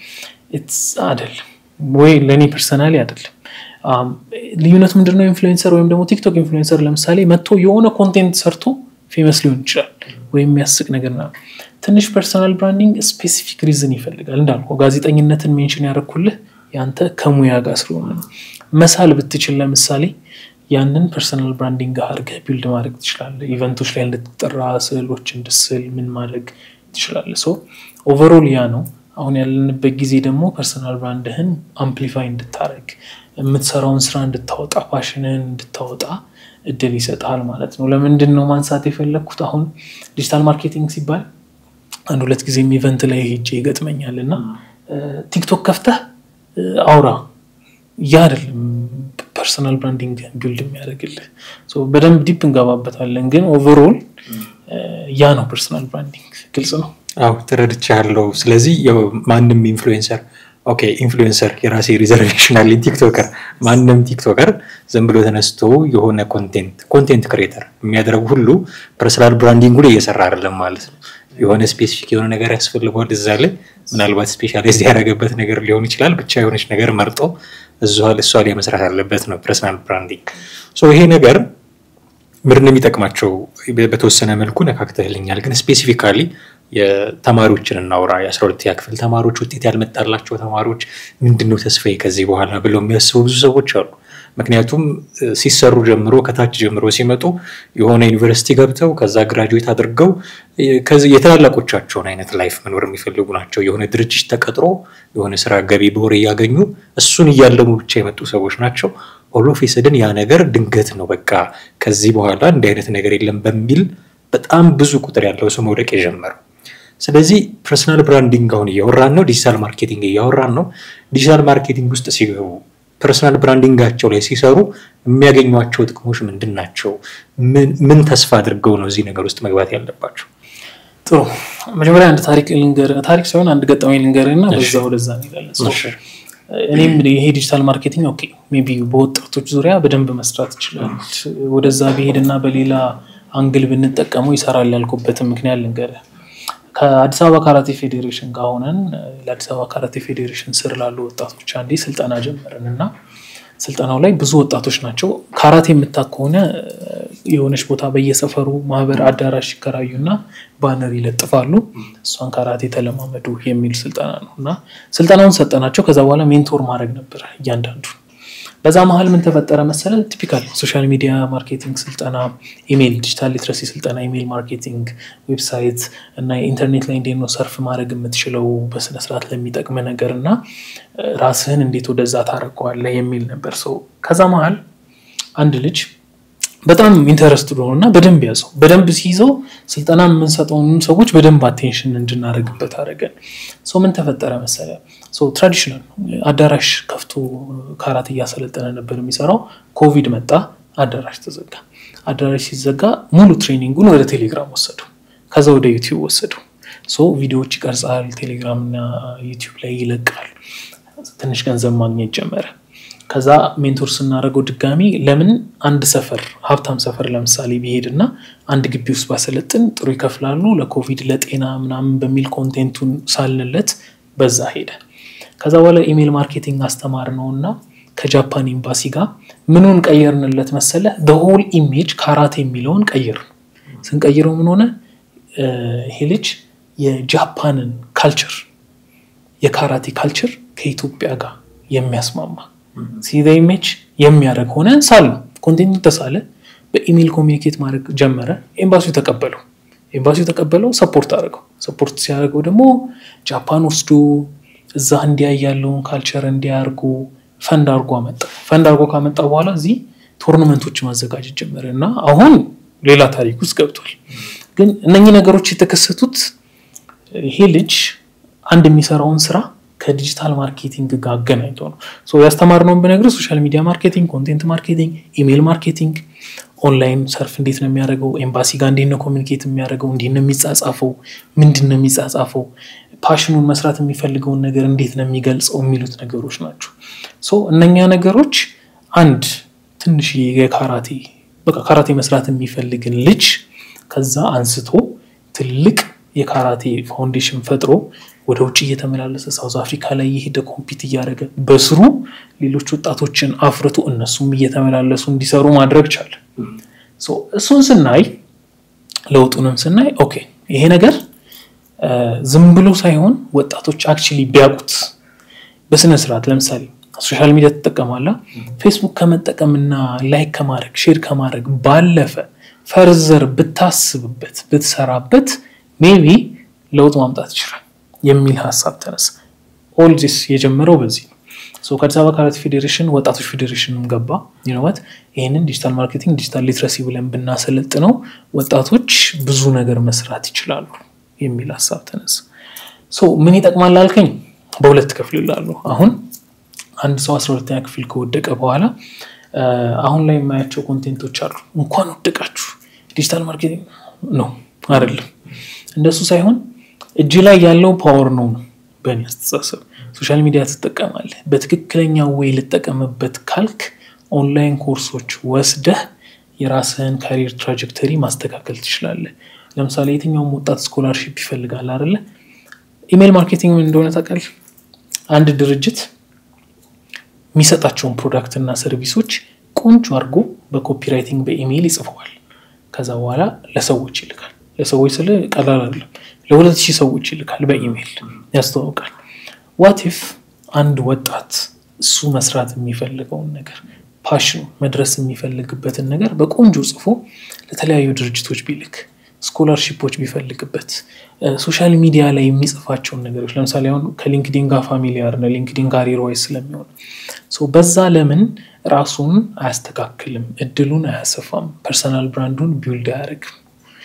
አይደለም ወይ ለእኔ ፐርሰናሊ አይደለም። ልዩነቱ ምንድነው? ኢንፍሉዌንሰር ወይም ደግሞ ቲክቶክ ኢንፍሉዌንሰር ለምሳሌ መጥቶ የሆነ ኮንቴንት ሰርቶ ፌመስ ሊሆን ይችላል ወይም የሚያስቅ ነገር ና ትንሽ ፐርሰናል ብራንዲንግ ስፔሲፊክ ሪዝን ይፈልጋል። እንዳልኩ ጋዜጠኝነትን ሜንሽን ያደረኩልህ ያንተ ከሙያ ጋር ስለሆነ ነው። መሳል ብትችል ለምሳሌ ያንን ፐርሰናል ብራንዲንግ አድርገህ ቢልድ ማድረግ ትችላለህ። ኢቨንቶች ላይ እንድትጠራ ስዕሎች እንድስል ምን ማድረግ ትችላለህ። ሶ ኦቨሮል ያ ነው። አሁን ያለንበት ጊዜ ደግሞ ፐርሰናል ብራንድህን አምፕሊፋይ እንድታደረግ የምትሰራውን ስራ እንድታወጣ ፓሽንህን እንድታወጣ እድል ይሰጣል ማለት ነው። ለምንድን ነው ማንሳት የፈለግኩት? አሁን ዲጂታል ማርኬቲንግ ሲባል አንድ ሁለት ጊዜም ኢቨንት ላይ ሄጄ ይገጥመኛል እና ቲክቶክ ከፍተህ አውራ ያ አይደለም ፐርሰናል ብራንዲንግ ቢልድ የሚያደርግልህ። በደንብ ዲፕ እንገባበታለን፣ ግን ኦቨርኦል ያ ነው ፐርሰናል ብራንዲንግ። ግልጽ ነው? አዎ ተረድቻለሁ። ስለዚህ ማንም ኢንፍሉዌንሰር ኦኬ ኢንፍሉዌንሰር የራሴ ሪዘርቬሽን አለኝ። ቲክቶከር ማንም ቲክቶከር ዝም ብሎ ተነስቶ የሆነ ኮንቴንት ኮንቴንት ክሬተር የሚያደርጉ ሁሉ ፐርሰናል ብራንዲንጉ ላይ እየሰራ አይደለም ማለት ነው። የሆነ ስፔሲፊክ የሆነ ነገር ያስፈልገዋል እዛ ላይ ምናልባት ስፔሻላይዝ ያደረገበት ነገር ሊሆን ይችላል። ብቻ የሆነች ነገር መርጦ እሷ ላይ መስራት አለበት ነው ፐርሰናል ብራንዲንግ። ይሄ ነገር ምንድን ነው የሚጠቅማቸው? በተወሰነ መልኩ ነካክተህልኛል፣ ግን ስፔሲፊካሊ የተማሪዎችን እናውራ። የአስራ ሁለተኛ ክፍል ተማሪዎች፣ ውጤት ያልመጣላቸው ተማሪዎች ምንድን ነው ተስፋዬ ከዚህ በኋላ ብለው የሚያስቡ ብዙ ሰዎች አሉ። ምክንያቱም ሲሰሩ ጀምሮ ከታች ጀምሮ ሲመጡ የሆነ ዩኒቨርሲቲ ገብተው ከዛ ግራጁዌት አድርገው የታላላቆቻቸውን አይነት ላይፍ መኖር የሚፈልጉ ናቸው። የሆነ ድርጅት ተቀጥሮ የሆነ ስራ ገቢ በወር እያገኙ እሱን እያለሙ ብቻ የመጡ ሰዎች ናቸው። ኦሎፌሰድን ያ ነገር ድንገት ነው በቃ ከዚህ በኋላ እንዲህ አይነት ነገር የለም በሚል በጣም ብዙ ቁጥር ያለው ሰው መውደቅ የጀመረው። ስለዚህ ፐርሰናል ብራንዲንግ አሁን እያወራን ነው፣ ዲጂታል ማርኬቲንግ እያወራን ነው። ዲጂታል ማርኬቲንግ ውስጥ ሲገቡ ፐርሰናል ብራንዲንጋቸው ላይ ሲሰሩ የሚያገኟቸው ጥቅሞች ምንድን ናቸው? ምን ተስፋ አድርገው ነው እዚህ ነገር ውስጥ መግባት ያለባቸው? ጥሩ መጀመሪያ አንድ ታሪክ ልንገር፣ ታሪክ ሳይሆን አንድ ገጠመኝ ልንገርህ እና በዛ ወደዛ እንሄዳለን። እኔም ይሄ ዲጂታል ማርኬቲንግ ኦኬ ሜይ ቢ በወጣቶች ዙሪያ በደንብ መስራት ይችላል። ወደዛ ብሄድና በሌላ አንግል ብንጠቀመው ይሰራል ያልኩበትን ምክንያት ልንገርህ። ከአዲስ አበባ ካራቴ ፌዴሬሽን ጋር ሆነን ለአዲስ አበባ ካራቴ ፌዴሬሽን ስር ላሉ ወጣቶች አንዴ ስልጠና ጀመርን እና ስልጠናው ላይ ብዙ ወጣቶች ናቸው። ካራቴ የምታክ ከሆነ የሆነች ቦታ በየሰፈሩ ማህበር አዳራሽ ይከራዩና ባነር ይለጥፋሉ። እሷን ካራቴ ተለማመዱ የሚል ስልጠና ነው እና ስልጠናውን ሰጠናቸው። ከዛ በኋላ ሜንቶር ማድረግ ነበር እያንዳንዱ። በዛ መሀል ምን ተፈጠረ መሰለ? ቲፒካል ሶሻል ሚዲያ ማርኬቲንግ ስልጠና፣ ኢሜይል፣ ዲጂታል ሊትረሲ ስልጠና፣ ኢሜይል ማርኬቲንግ፣ ዌብሳይት እና ኢንተርኔት ላይ እንዴት ነው ሰርፍ ማድረግ የምትችለው በስነስርዓት ለሚጠቅም ነገር እና ራስህን እንዴት ወደዛ ታረቀዋለህ የሚል ነበር ሰው። ከዛ መሀል አንድ ልጅ በጣም ኢንተረስትድ ሆኖ እና በደንብ ያዘው። በደንብ ሲይዘው ስልጠና የምንሰጠውን ሰዎች በደንብ አቴንሽን እንድናደርግበት አደረገን። ሰው ምን ተፈጠረ መሰለ? ትራዲሽናል አዳራሽ ከፍቶ ካራት እያሰለጠነ ነበር የሚሰራው። ኮቪድ መጣ፣ አዳራሽ ተዘጋ። አዳራሽ ሲዘጋ ሙሉ ትሬኒንጉን ወደ ቴሌግራም ወሰዱ፣ ከዛ ወደ ዩቲዩብ ወሰዱ። ቪዲዮዎች ይቀርጻል፣ ቴሌግራም እና ዩቲዩብ ላይ ይለቃል። ትንሽ ገንዘብ ማግኘት ጀመረ። ከዛ ሜንቶር ስናደርገው ድጋሚ ለምን አንድ ሰፈር ሀብታም ሰፈር ለምሳሌ ቢሄድ እና አንድ ግቢ ውስጥ ባሰለጥን ጥሩ ይከፍላሉ ለኮቪድ ለጤና ምናምን በሚል ኮንቴንቱን ሳልንለት በዛ ሄደ። ከዛ በኋላ ኢሜይል ማርኬቲንግ አስተማር ነው እና ከጃፓን ኤምባሲ ጋር ምኑን ቀየርንለት መሰለ በሆል ኢሜጅ ካራቴ የሚለውን ቀይር ስንቀይረው ምን ሆነ ይሄ ልጅ የጃፓንን ካልቸር የካራቴ ካልቸር ከኢትዮጵያ ጋር የሚያስማማ ሲዘ ኢሜጅ የሚያደርግ ሆነ ሳሉ ኮንቴንቱ ተሳለ በኢሜይል ኮሚኒኬት ማድረግ ጀመረ ኤምባሲው ተቀበለው ኤምባሲው ተቀበለው ሰፖርት አድርገው ሰፖርት ሲያደርገው ደግሞ ጃፓን ወስዶ እዛ እንዲያይ ያለውን ካልቸር እንዲያርጉ ፈንድ አርጎ አመጣ ፈንድ አርጎ ካመጣ በኋላ እዚህ ቶርናመንቶች ማዘጋጀት ጀመረ እና አሁን ሌላ ታሪክ ውስጥ ገብቷል ግን እነኚህ ነገሮች የተከሰቱት ይሄ ልጅ አንድ የሚሰራውን ስራ ከዲጂታል ማርኬቲንግ ጋር አገናኝቶ ነው ያስተማርነውን ብነግርህ ሶሻል ሚዲያ ማርኬቲንግ ኮንቴንት ማርኬቲንግ ኢሜይል ማርኬቲንግ ኦንላይን ሰርፍ እንዴት ነው የሚያደርገው ኤምባሲ ጋር እንዴት ነው ኮሚኒኬት የሚያደርገው እንዴት ነው የሚጻጻፈው ምንድን ነው የሚጻጻፈው ፓሽኑን መስራት የሚፈልገውን ነገር እንዴት ነው የሚገልጸው የሚሉት ነገሮች ናቸው እነኛ ነገሮች አንድ ትንሽ የካራቴ በቃ ካራቴ መስራት የሚፈልግን ልጅ ከዛ አንስቶ ትልቅ የካራቴ ፋውንዴሽን ፈጥሮ ወደ ውጭ እየተመላለሰ ሳውዝ አፍሪካ ላይ የሄደ ኮምፒት እያደረገ በስሩ ሌሎች ወጣቶችን አፍርቶ እነሱም እየተመላለሱ እንዲሰሩ ማድረግ ቻለ እሱን ስናይ ለውጡንም ስናይ ኦኬ ይሄ ነገር ዝም ብሎ ሳይሆን ወጣቶች አክቹሊ ቢያውቁት በስነ ስርዓት ለምሳሌ ሶሻል ሚዲያ ትጠቀማላ ፌስቡክ ከመጠቀምና ላይክ ከማድረግ ሼር ከማድረግ ባለፈ ፈርዘር ብታስብበት ብትሰራበት ሜቢ ለውጥ ማምጣት ይችላል የሚል ሀሳብ ተነሳ ኦል ዚስ የጀመረው በዚህ ነው ከአዲስ አበባ ካራቴ ፌዴሬሽን ወጣቶች ፌዴሬሽንም ገባ ይነወት ይህንን ዲጂታል ማርኬቲንግ ዲጂታል ሊትረሲ ብለን ብናሰለጥ ነው ወጣቶች ብዙ ነገር መስራት ይችላሉ የሚል ሀሳብ ተነሳ ምን ይጠቅማል አልከኝ በሁለት ክፍል ይላሉ አሁን አንድ ሰው አስራ ሁለተኛ ክፍል ከወደቀ በኋላ አሁን ላይ የማያቸው ኮንቴንቶች አሉ እንኳን ወደቃችሁ ዲጂታል ማርኬቲንግ ነው አይደለም እንደሱ ሳይሆን እጅ ላይ ያለው ፓወር ነው ነው በእኔ አስተሳሰብ ሶሻል ሚዲያ ትጠቀማለህ በትክክለኛ ወይ ልጠቀምበት ካልክ ኦንላይን ኮርሶች ወስደህ የራስህን ካሪር ትራጀክተሪ ማስተካከል ትችላለህ ለምሳሌ የትኛውም ወጣት ስኮላርሽፕ ይፈልጋል አደለ ኢሜይል ማርኬቲንግ እንደሆነ ታውቃለህ አንድ ድርጅት የሚሰጣቸውን ፕሮዳክት እና ሰርቪሶች ቆንጆ አድርጎ በኮፒራይቲንግ በኢሜይል ይጽፈዋል ከዛ በኋላ ለሰዎች ይልካል ለሰዎች ስለ ቀላል አይደለም ለሁለት ሺህ ሰዎች ይልካል በኢሜይል ያስተዋውቃል ዋቲፍ አንድ ወጣት እሱ መስራት የሚፈልገውን ነገር ፓሽኑ መድረስ የሚፈልግበትን ነገር በቆንጆ ጽፎ ለተለያዩ ድርጅቶች ቢልክ ስኮላርሺፖች ቢፈልግበት ሶሻል ሚዲያ ላይ የሚጽፋቸውን ነገሮች ለምሳሌ አሁን ከሊንክዲን ጋር ፋሚሊያር ነው ሊንክዲን ጋር ሪዋይስ ስለሚሆን በዛ ለምን ራሱን አያስተካክልም እድሉን አያሰፋም ፐርሰናል ብራንዱን ቢውልድ አያደርግም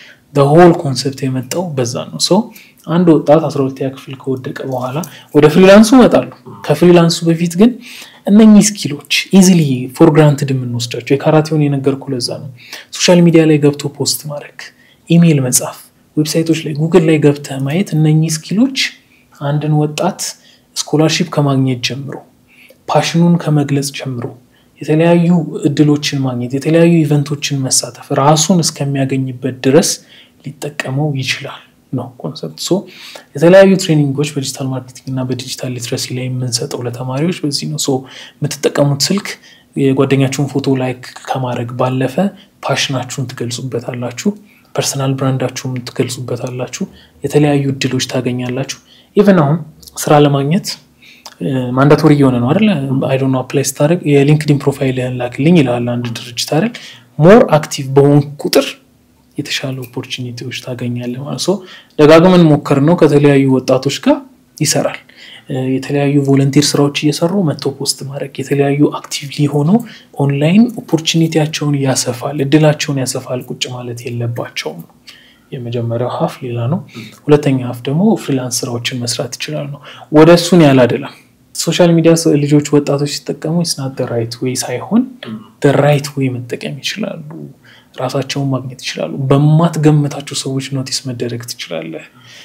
ሆል ኮንሰፕት የመጣው በዛ ነው ሰው አንድ ወጣት አስራ ሁለተኛ ክፍል ከወደቀ በኋላ ወደ ፍሪላንሱ ይመጣሉ ከፍሪላንሱ በፊት ግን እነኚህ ስኪሎች ኢዚሊ ፎር ግራንትድ የምንወስዳቸው የካራቴውን የነገርኩ ለዛ ነው ሶሻል ሚዲያ ላይ ገብቶ ፖስት ማድረግ ኢሜይል መጻፍ ዌብሳይቶች ላይ ጉግል ላይ ገብተህ ማየት እነኚህ ስኪሎች አንድን ወጣት ስኮላርሺፕ ከማግኘት ጀምሮ ፓሽኑን ከመግለጽ ጀምሮ የተለያዩ እድሎችን ማግኘት የተለያዩ ኢቨንቶችን መሳተፍ ራሱን እስከሚያገኝበት ድረስ ሊጠቀመው ይችላል ነው ኮንሰፕት ሶ የተለያዩ ትሬኒንጎች በዲጂታል ማርኬቲንግ እና በዲጂታል ሊትረሲ ላይ የምንሰጠው ለተማሪዎች በዚህ ነው የምትጠቀሙት ስልክ የጓደኛችሁን ፎቶ ላይክ ከማድረግ ባለፈ ፓሽናችሁን ትገልጹበታላችሁ ፐርሰናል ብራንዳችሁን ትገልጹበታላችሁ የተለያዩ እድሎች ታገኛላችሁ ኢቨን አሁን ስራ ለማግኘት ማንዳቶሪ እየሆነ ነው አይደለ አይዶ አፕላይ ስታደርግ የሊንክዲን ፕሮፋይልህን ላክልኝ ይላል አንድ ድርጅት አይደል ሞር አክቲቭ በሆን ቁጥር የተሻለ ኦፖርቹኒቲዎች ታገኛለህ ማለት ሶ ደጋግመን ሞከር ነው ከተለያዩ ወጣቶች ጋር ይሰራል የተለያዩ ቮለንቲር ስራዎች እየሰሩ መጥቶ ፖስት ማድረግ የተለያዩ አክቲቭሊ ሆነው ኦንላይን ኦፖርቹኒቲያቸውን ያሰፋል እድላቸውን ያሰፋል ቁጭ ማለት የለባቸውም ነው የመጀመሪያው ሀፍ ሌላ ነው ሁለተኛ ሀፍ ደግሞ ፍሪላንስ ስራዎችን መስራት ይችላል ነው ወደ እሱን ያላደለም ሶሻል ሚዲያ ልጆች ወጣቶች ሲጠቀሙ ስናት ራይት ወይ ሳይሆን ራይት ወይ መጠቀም ይችላሉ ራሳቸውን ማግኘት ይችላሉ በማትገምታቸው ሰዎች ኖቲስ መደረግ ትችላለህ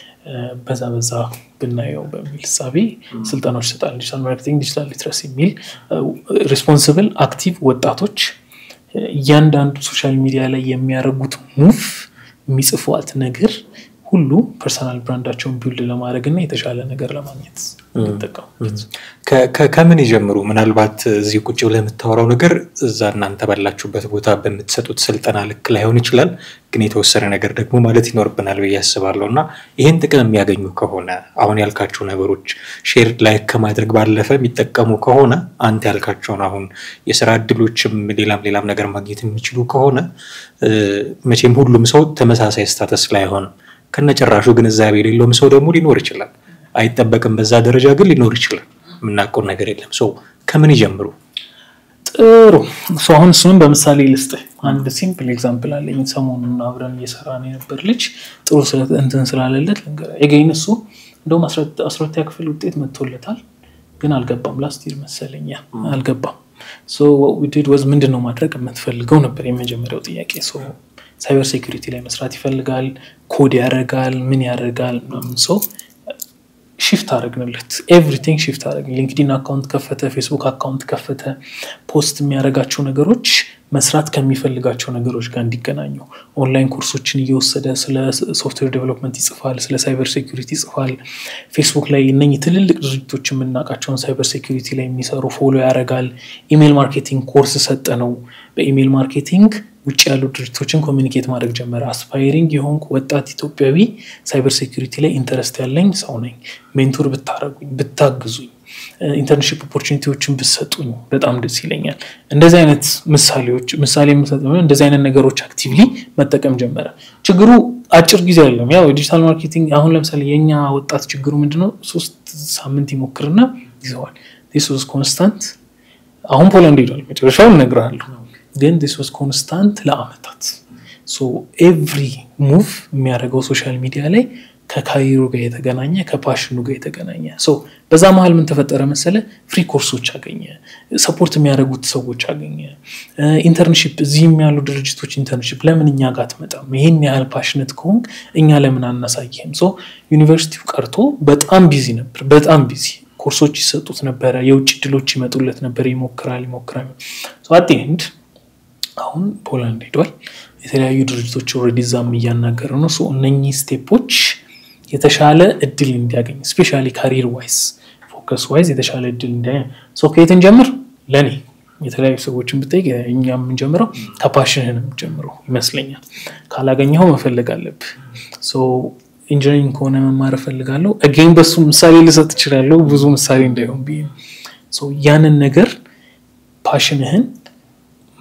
በዛ በዛ ብናየው በሚል ሳቤ ስልጠናዎች ይሰጣል ዲጂታል ማርኬቲንግ ዲጂታል ሊትረሲ የሚል ሪስፖንስብል አክቲቭ ወጣቶች እያንዳንዱ ሶሻል ሚዲያ ላይ የሚያደርጉት ሙቭ የሚጽፏት ነገር ሁሉ ፐርሰናል ብራንዳቸውን ቢውልድ ለማድረግ እና የተሻለ ነገር ለማግኘት የሚጠቀሙበት ከምን ይጀምሩ ምናልባት እዚህ ቁጭ ብለህ የምታወራው ነገር እዛ እናንተ ባላችሁበት ቦታ በምትሰጡት ስልጠና ልክ ላይሆን ይችላል ግን የተወሰነ ነገር ደግሞ ማለት ይኖርብናል ብዬ አስባለሁ እና ይህን ጥቅም የሚያገኙ ከሆነ አሁን ያልካቸው ነገሮች ሼር ላይ ከማድረግ ባለፈ የሚጠቀሙ ከሆነ አንተ ያልካቸውን አሁን የስራ እድሎችም ሌላም ሌላም ነገር ማግኘት የሚችሉ ከሆነ መቼም ሁሉም ሰው ተመሳሳይ ስታተስ ላይ አይሆንም ከነጭራሹ ግንዛቤ የሌለውም ሰው ደግሞ ሊኖር ይችላል አይጠበቅም በዛ ደረጃ ግን ሊኖር ይችላል የምናውቀው ነገር የለም ሰው ከምን ይጀምሩ ጥሩ አሁን እሱንም በምሳሌ ልስጥ አንድ ሲምፕል ኤግዛምፕል አለኝ ሰሞኑን አብረን እየሰራን የነበር ልጅ ጥሩ እንትን ስላለለት የገኝ እሱ እንደውም አስራተኛ ክፍል ውጤት መጥቶለታል ግን አልገባም ላስት ይር መሰለኛ አልገባም ዲድ ወዝ ምንድን ነው ማድረግ የምትፈልገው ነበር የመጀመሪያው ጥያቄ ሳይበር ሴኩሪቲ ላይ መስራት ይፈልጋል ኮድ ያደርጋል ምን ያደርጋል ምናምን ሰው ሽፍት አደረግንለት ኤቭሪቲንግ ሽፍት አደረግ ሊንክዲን አካውንት ከፈተ ፌስቡክ አካውንት ከፈተ ፖስት የሚያደርጋቸው ነገሮች መስራት ከሚፈልጋቸው ነገሮች ጋር እንዲገናኙ ኦንላይን ኮርሶችን እየወሰደ ስለ ሶፍትዌር ዴቨሎፕመንት ይጽፋል ስለ ሳይበር ሴኩሪቲ ይጽፋል ፌስቡክ ላይ እነኚህ ትልልቅ ድርጅቶች የምናውቃቸውን ሳይበር ሴኩሪቲ ላይ የሚሰሩ ፎሎ ያደርጋል ኢሜይል ማርኬቲንግ ኮርስ ሰጠ ነው በኢሜይል ማርኬቲንግ ውጭ ያሉ ድርጅቶችን ኮሚኒኬት ማድረግ ጀመረ አስፓይሪንግ የሆንኩ ወጣት ኢትዮጵያዊ ሳይበር ሴኩሪቲ ላይ ኢንተረስት ያለኝ ሰው ነኝ ሜንቶር ብታረጉኝ ብታግዙኝ ኢንተርንሽፕ ኦፖርቹኒቲዎችን ብሰጡኝ በጣም ደስ ይለኛል እንደዚህ አይነት ምሳሌዎች ምሳሌ እንደዚህ አይነት ነገሮች አክቲቭሊ መጠቀም ጀመረ ችግሩ አጭር ጊዜ አይደለም ያው የዲጂታል ማርኬቲንግ አሁን ለምሳሌ የኛ ወጣት ችግሩ ምንድነው ሶስት ሳምንት ይሞክርና ይዘዋል ስ ኮንስታንት አሁን ፖላንድ ሄዷል መጨረሻውን እነግርሃለሁ ግን ዲስ ዋዝ ኮንስታንት ለአመታት ኤቭሪ ሙቭ የሚያደርገው ሶሻል ሚዲያ ላይ ከካሪሩ ጋር የተገናኘ ከፓሽኑ ጋር የተገናኘ በዛ መሀል ምን ተፈጠረ መሰለ ፍሪ ኮርሶች አገኘ ሰፖርት የሚያደርጉት ሰዎች አገኘ ኢንተርንሽፕ እዚህም ያሉ ድርጅቶች ኢንተርንሽፕ ለምን እኛ ጋር አትመጣም ይሄን ያህል ፓሽነት ከሆንክ እኛ ለምን አናሳይህም ዩኒቨርሲቲው ቀርቶ በጣም ቢዚ ነበር በጣም ቢዚ ኮርሶች ይሰጡት ነበረ የውጭ ድሎች ይመጡለት ነበር ይሞክራል ይሞክራል አቴንድ አሁን ፖላንድ ሄዷል የተለያዩ ድርጅቶች ኦልሬዲ እዛም እያናገረ ነው እነኚህ ስቴፖች የተሻለ እድል እንዲያገኝ ስፔሻሊ ካሪር ዋይዝ ፎከስ ዋይዝ የተሻለ እድል እንዲያገኝ ከየትን ጀምር ለእኔ የተለያዩ ሰዎችን ብጠይቅ እኛ የምንጀምረው ከፓሽንህን የምንጀምረው ይመስለኛል ካላገኘው መፈለግ አለብህ ኢንጂነሪንግ ከሆነ መማር እፈልጋለሁ አጌን በሱ ምሳሌ ልሰጥ እችላለሁ ብዙ ምሳሌ እንዳይሆን ብዬ ያንን ነገር ፓሽንህን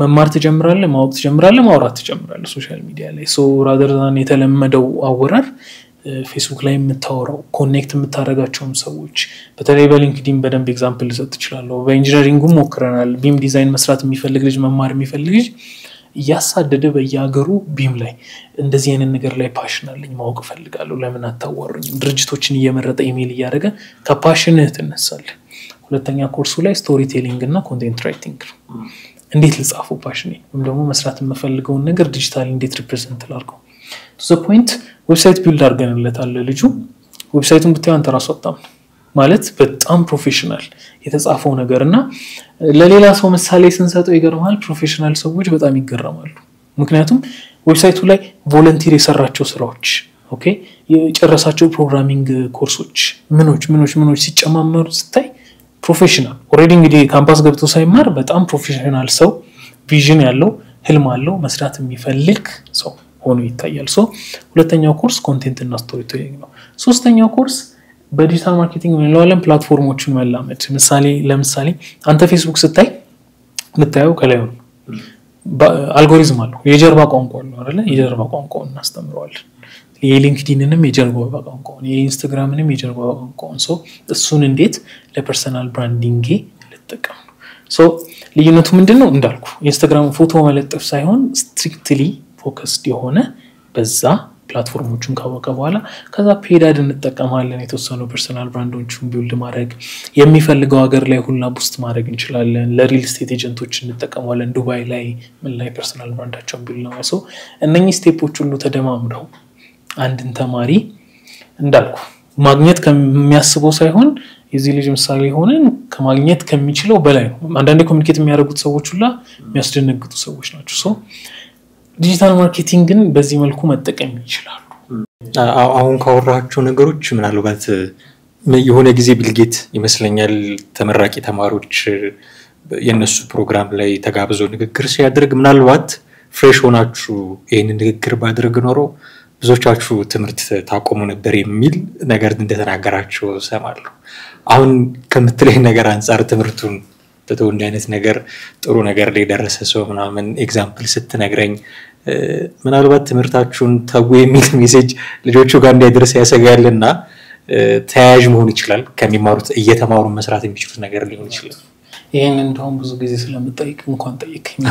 መማር ትጀምራለህ፣ ማወቅ ትጀምራለህ፣ ማውራት ትጀምራለህ ሶሻል ሚዲያ ላይ ሶ ራደርዛን የተለመደው አወራር ፌስቡክ ላይ የምታወራው ኮኔክት የምታደርጋቸውም ሰዎች በተለይ በሊንክዲን በደንብ ኤግዛምፕል ልሰጥ ትችላለሁ። በኢንጂነሪንጉም ሞክረናል። ቢም ዲዛይን መስራት የሚፈልግ ልጅ መማር የሚፈልግ ልጅ እያሳደደ በየሀገሩ ቢም ላይ እንደዚህ አይነት ነገር ላይ ፓሽን አለኝ ማወቅ እፈልጋለሁ፣ ለምን አታዋሩኝም? ድርጅቶችን እየመረጠ ኢሜል እያደረገ ከፓሽንህ ትነሳለህ። ሁለተኛ ኮርሱ ላይ ስቶሪ ቴሊንግ እና ኮንቴንት ራይቲንግ ነው። እንዴት ልጻፈው ፓሽኔ ወይም ደግሞ መስራት የምፈልገውን ነገር ዲጂታል እንዴት ሪፕሬዘንት ላድርገው ቱ ፖይንት ዌብሳይት ቢልድ አድርገንለታል ልጁ ዌብሳይቱን ብታዩ አንተ ራሱ አጣም ማለት በጣም ፕሮፌሽናል የተጻፈው ነገር እና ለሌላ ሰው ምሳሌ ስንሰጠው ይገርማል። ፕሮፌሽናል ሰዎች በጣም ይገረማሉ። ምክንያቱም ዌብሳይቱ ላይ ቮለንቲር የሰራቸው ስራዎች ኦኬ፣ የጨረሳቸው ፕሮግራሚንግ ኮርሶች ምኖች ምኖች ምኖች ሲጨማመሩ ስታይ ፕሮፌሽናል ኦልሬዲ እንግዲህ ካምፓስ ገብቶ ሳይማር በጣም ፕሮፌሽናል ሰው ቪዥን ያለው ህልም አለው መስራት የሚፈልግ ሰው ሆኖ ይታያል። ሶ ሁለተኛው ኮርስ ኮንቴንት እና ስቶሪ ቴሊንግ ነው። ሶስተኛው ኮርስ በዲጂታል ማርኬቲንግ እንለዋለን ፕላትፎርሞችን መላመድ። ምሳሌ ለምሳሌ አንተ ፌስቡክ ስታይ የምታየው ከላይ ነው አልጎሪዝም አለው የጀርባ ቋንቋ አለው አይደለ? የጀርባ ቋንቋውን እናስተምረዋለን። የሊንክዲንንም የጀርባ ቋንቋውን የኢንስታግራምንም የጀርባ ቋንቋውን ሰው እሱን እንዴት ለፐርሰናል ብራንዲንጌ ልጠቀም ነው። ሶ ልዩነቱ ምንድን ነው እንዳልኩ ኢንስታግራም ፎቶ መለጠፍ ሳይሆን ስትሪክትሊ ፎከስድ የሆነ በዛ ፕላትፎርሞቹን ካወቀ በኋላ ከዛ ፔዳድ እንጠቀማለን። የተወሰኑ ፐርሰናል ብራንዶችን ቢውልድ ማድረግ የሚፈልገው ሀገር ላይ ሁላ ቡስት ማድረግ እንችላለን። ለሪል ስቴት ኤጀንቶች እንጠቀመዋለን። ዱባይ ላይ ምን ላይ ፐርሰናል ብራንዳቸውን ቢውልድ ነው። ሰው እነኚህ ስቴፖች ሁሉ ተደማምረው አንድን ተማሪ እንዳልኩ ማግኘት ከሚያስበው ሳይሆን የዚህ ልጅ ምሳሌ ሆነን ከማግኘት ከሚችለው በላይ ነው። አንዳንዴ ኮሚኒኬት የሚያደርጉት ሰዎች ሁላ የሚያስደነግጡ ሰዎች ናቸው። ሰው ዲጂታል ማርኬቲንግን በዚህ መልኩ መጠቀም ይችላሉ። አሁን ካወራቸው ነገሮች ምናልባት የሆነ ጊዜ ቢልጌት ይመስለኛል ተመራቂ ተማሪዎች የእነሱ ፕሮግራም ላይ ተጋብዞ ንግግር ሲያደርግ ምናልባት ፍሬሽ ሆናችሁ ይህንን ንግግር ባደርግ ኖሮ ብዙዎቻችሁ ትምህርት ታቆሙ ነበር የሚል ነገር እንደተናገራቸው ሰማለሁ። አሁን ከምትለኝ ነገር አንጻር ትምህርቱን ትቶ እንዲህ አይነት ነገር ጥሩ ነገር ላይ የደረሰ ሰው ምናምን ኤግዛምፕል ስትነግረኝ ምናልባት ትምህርታችሁን ተዉ የሚል ሜሴጅ ልጆቹ ጋር እንዳይደርስ ያሰጋል እና ተያያዥ መሆን ይችላል። ከሚማሩት እየተማሩ መስራት የሚችሉት ነገር ሊሆን ይችላል። ይህን እንደውም ብዙ ጊዜ ስለምጠይቅ እንኳን ጠይቀኝ።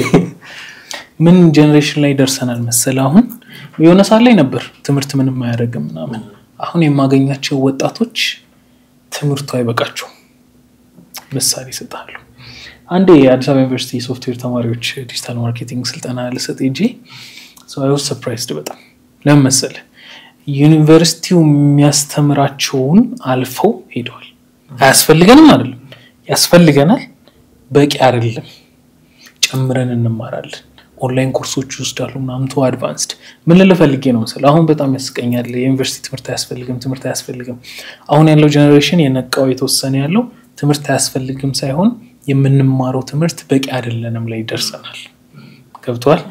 ምን ጀኔሬሽን ላይ ደርሰናል መሰለ? አሁን የሆነ ሰዓት ላይ ነበር ትምህርት ምንም አያደርግም ምናምን። አሁን የማገኛቸው ወጣቶች ትምህርቱ አይበቃቸውም። ምሳሌ ይሰጣሉ። አንዴ የአዲስ አበባ ዩኒቨርሲቲ የሶፍትዌር ተማሪዎች ዲጂታል ማርኬቲንግ ስልጠና ልሰጥ ሄጄ ሰው ሰርፕራይዝድ በጣም ለምን መሰለ ዩኒቨርሲቲው የሚያስተምራቸውን አልፈው ሄደዋል። አያስፈልገንም አይደለም፣ ያስፈልገናል፣ በቂ አይደለም፣ ጨምረን እንማራለን። ኦንላይን ኮርሶች ይወስዳሉ ምናምን ቶ አድቫንስድ ምን ልል ፈልጌ ነው መሰለህ፣ አሁን በጣም ያስቀኛል። የዩኒቨርሲቲ ትምህርት አያስፈልግም፣ ትምህርት አያስፈልግም። አሁን ያለው ጀኔሬሽን የነቃው የተወሰነ ያለው ትምህርት አያስፈልግም ሳይሆን የምንማረው ትምህርት በቂ አይደለንም ላይ ደርሰናል። ገብቷል።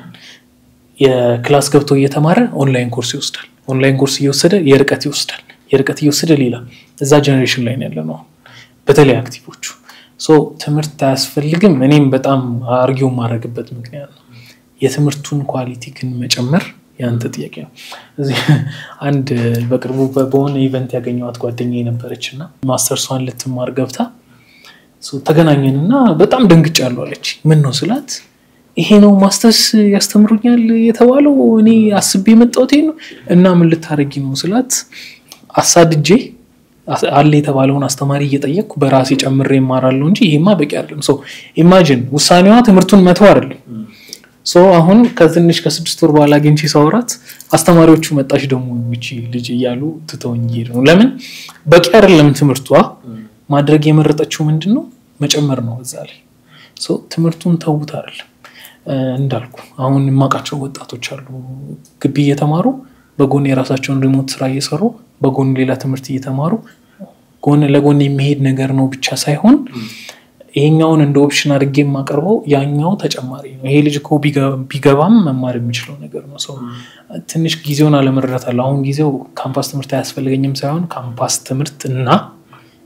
የክላስ ገብቶ እየተማረ ኦንላይን ኮርስ ይወስዳል። ኦንላይን ኮርስ እየወሰደ የርቀት ይወስዳል። የርቀት እየወሰደ ሌላ እዛ ጀኔሬሽን ላይ ያለ ነው። በተለይ አክቲቮቹ ትምህርት አያስፈልግም። እኔም በጣም አርጊው የማደርግበት ምክንያት ነው። የትምህርቱን ኳሊቲ ግን መጨመር የአንተ ጥያቄ ነው። እዚህ አንድ በቅርቡ በሆነ ኢቨንት ያገኘኋት ጓደኛ የነበረች እና ማስተርሷን ልትማር ገብታ ተገናኘን እና በጣም ደንግጫለሁ አለች። ምን ነው ስላት ይሄ ነው ማስተርስ ያስተምሩኛል የተባለው እኔ አስቤ የመጣሁት ነው እና ምን ልታረጊ ነው ስላት አሳድጄ አለ የተባለውን አስተማሪ እየጠየቅኩ በራሴ ጨምሬ ይማራለሁ እንጂ ይሄማ በቂ አይደለም። ሰው ኢማጂን ውሳኔዋ ትምህርቱን መተው አይደለም። ሶ አሁን ከትንሽ ከስድስት ወር በኋላ አግኝቼ ሳወራት አስተማሪዎቹ መጣች ደግሞ ይቺ ልጅ እያሉ ትተውኝ እየሄዱ ነው። ለምን በቂ አይደለም ትምህርቷ። ማድረግ የመረጠችው ምንድን ነው መጨመር ነው እዛ ላይ። ትምህርቱን ተዉት አይደለም እንዳልኩ አሁን የማውቃቸው ወጣቶች አሉ ግቢ እየተማሩ በጎን የራሳቸውን ሪሞት ስራ እየሰሩ በጎን ሌላ ትምህርት እየተማሩ ጎን ለጎን የሚሄድ ነገር ነው ብቻ ሳይሆን ይሄኛውን እንደ ኦፕሽን አድርጌ የማቀርበው ያኛው ተጨማሪ ነው። ይሄ ልጅ እኮ ቢገባም መማር የሚችለው ነገር ነው። ሰው ትንሽ ጊዜውን አለመረዳት አለ። አሁን ጊዜው ካምፓስ ትምህርት አያስፈልገኝም ሳይሆን ካምፓስ ትምህርት እና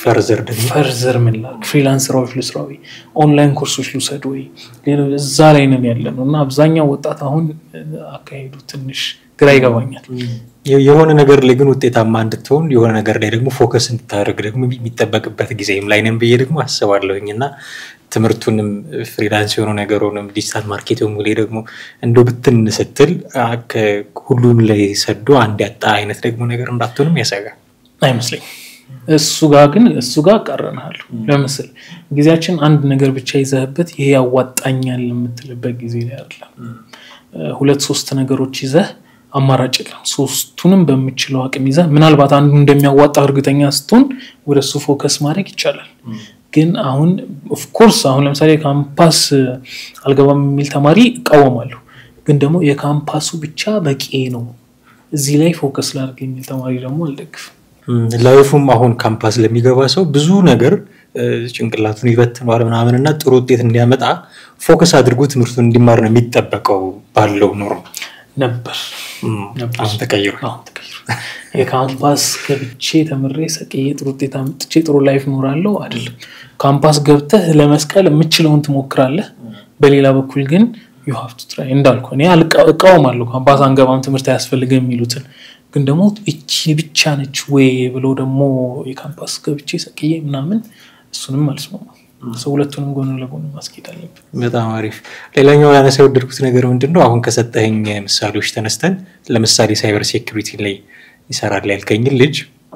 ፈርዘር ደግሞ ፈርዘር ምን ላድርግ? ፍሪላንስ ስራዎች ልስራ ወይ ኦንላይን ኮርሶች ልውሰድ ወይ ሌሎ- እዛ ላይ ነን ያለ ነው እና አብዛኛው ወጣት አሁን እ፣ አካሄዱ ትንሽ ግራ ይገባኛል። የ- የሆነ ነገር ላይ ግን ውጤታማ እንድትሆን የሆነ ነገር ላይ ደግሞ ፎከስ እንድታደርግ ደግሞ የሚጠበቅበት ጊዜም ላይ ነን ብዬ ደግሞ አስባለሁኝ እና ትምህርቱንም ፍሪላንስ የሆኑ ነገሩንም ዲጂታል ማርኬቲንግ ላይ ደግሞ እንደ ብትን ስትል አ፣ ከ- ሁሉም ላይ ሰዶ አንድ ያጣ አይነት ደግሞ ነገር እንዳትሆንም ያሰጋል። አይመስለኝ እሱ ጋር ግን እሱ ጋር ቀረናል። ለምስል ጊዜያችን አንድ ነገር ብቻ ይዘህበት ይሄ ያዋጣኛል የምትልበት ጊዜ ላይ አይደለም። እ፣ ሁለት ሶስት ነገሮች ይዘህ አማራጭ የለም። ሶስቱንም በምችለው አቅም ይዘህ ምናልባት አንዱ እንደሚያዋጣ እርግጠኛ ስትሆን ወደ እሱ ፎከስ ማድረግ ይቻላል። ግን አሁን ኦፍኮርስ አሁን ለምሳሌ ካምፓስ እ፣ አልገባም የሚል ተማሪ እቃወማለሁ። ግን ደግሞ የካምፓሱ ብቻ በቂ ነው እዚህ ላይ ፎከስ ላድርግ የሚል ተማሪ ደግሞ አልደግፍም። ም፣ ላይፉም አሁን ካምፓስ ለሚገባ ሰው ብዙ ነገር እ፣ ጭንቅላቱን ይበትነዋል ምናምን እና ጥሩ ውጤት እንዲያመጣ ፎከስ አድርጎ ትምህርቱን እንዲማር ነው የሚጠበቀው ባለው ኑሮ። ነበር ም፣ ነበር። አሁን ተቀይሯል። አሁን ተቀይሯል። የካምፓስ ገብቼ ተምሬ ሰቅዬ ጥሩ ውጤት አምጥቼ ጥሩ ላይፍ ኖራለሁ አይደለም። ካምፓስ ገብተህ ለመስቀል የምችለውን ትሞክራለህ። በሌላ በኩል ግን ዩ ሃቭ ቱ ትራይ እንዳልኩ እኔ አልቃ- እቃወማለሁ ካምፓስ አንገባም ትምህርት አያስፈልግም የሚሉትን ግን ደግሞ እቺ ብቻ ነች ወይ ብሎ ደግሞ የካምፓስ ገብቼ ሰቅዬ ምናምን እሱንም አልስማማም። ሰው ሁለቱንም ጎን ለጎን ማስኬድ አለብን። በጣም አሪፍ። ሌላኛው ያነሳ የወደድኩት ነገር ምንድን ነው? አሁን ከሰጠኸኝ ምሳሌዎች ተነስተን ለምሳሌ ሳይበር ሴኩሪቲ ላይ ይሰራል ያልከኝን ልጅ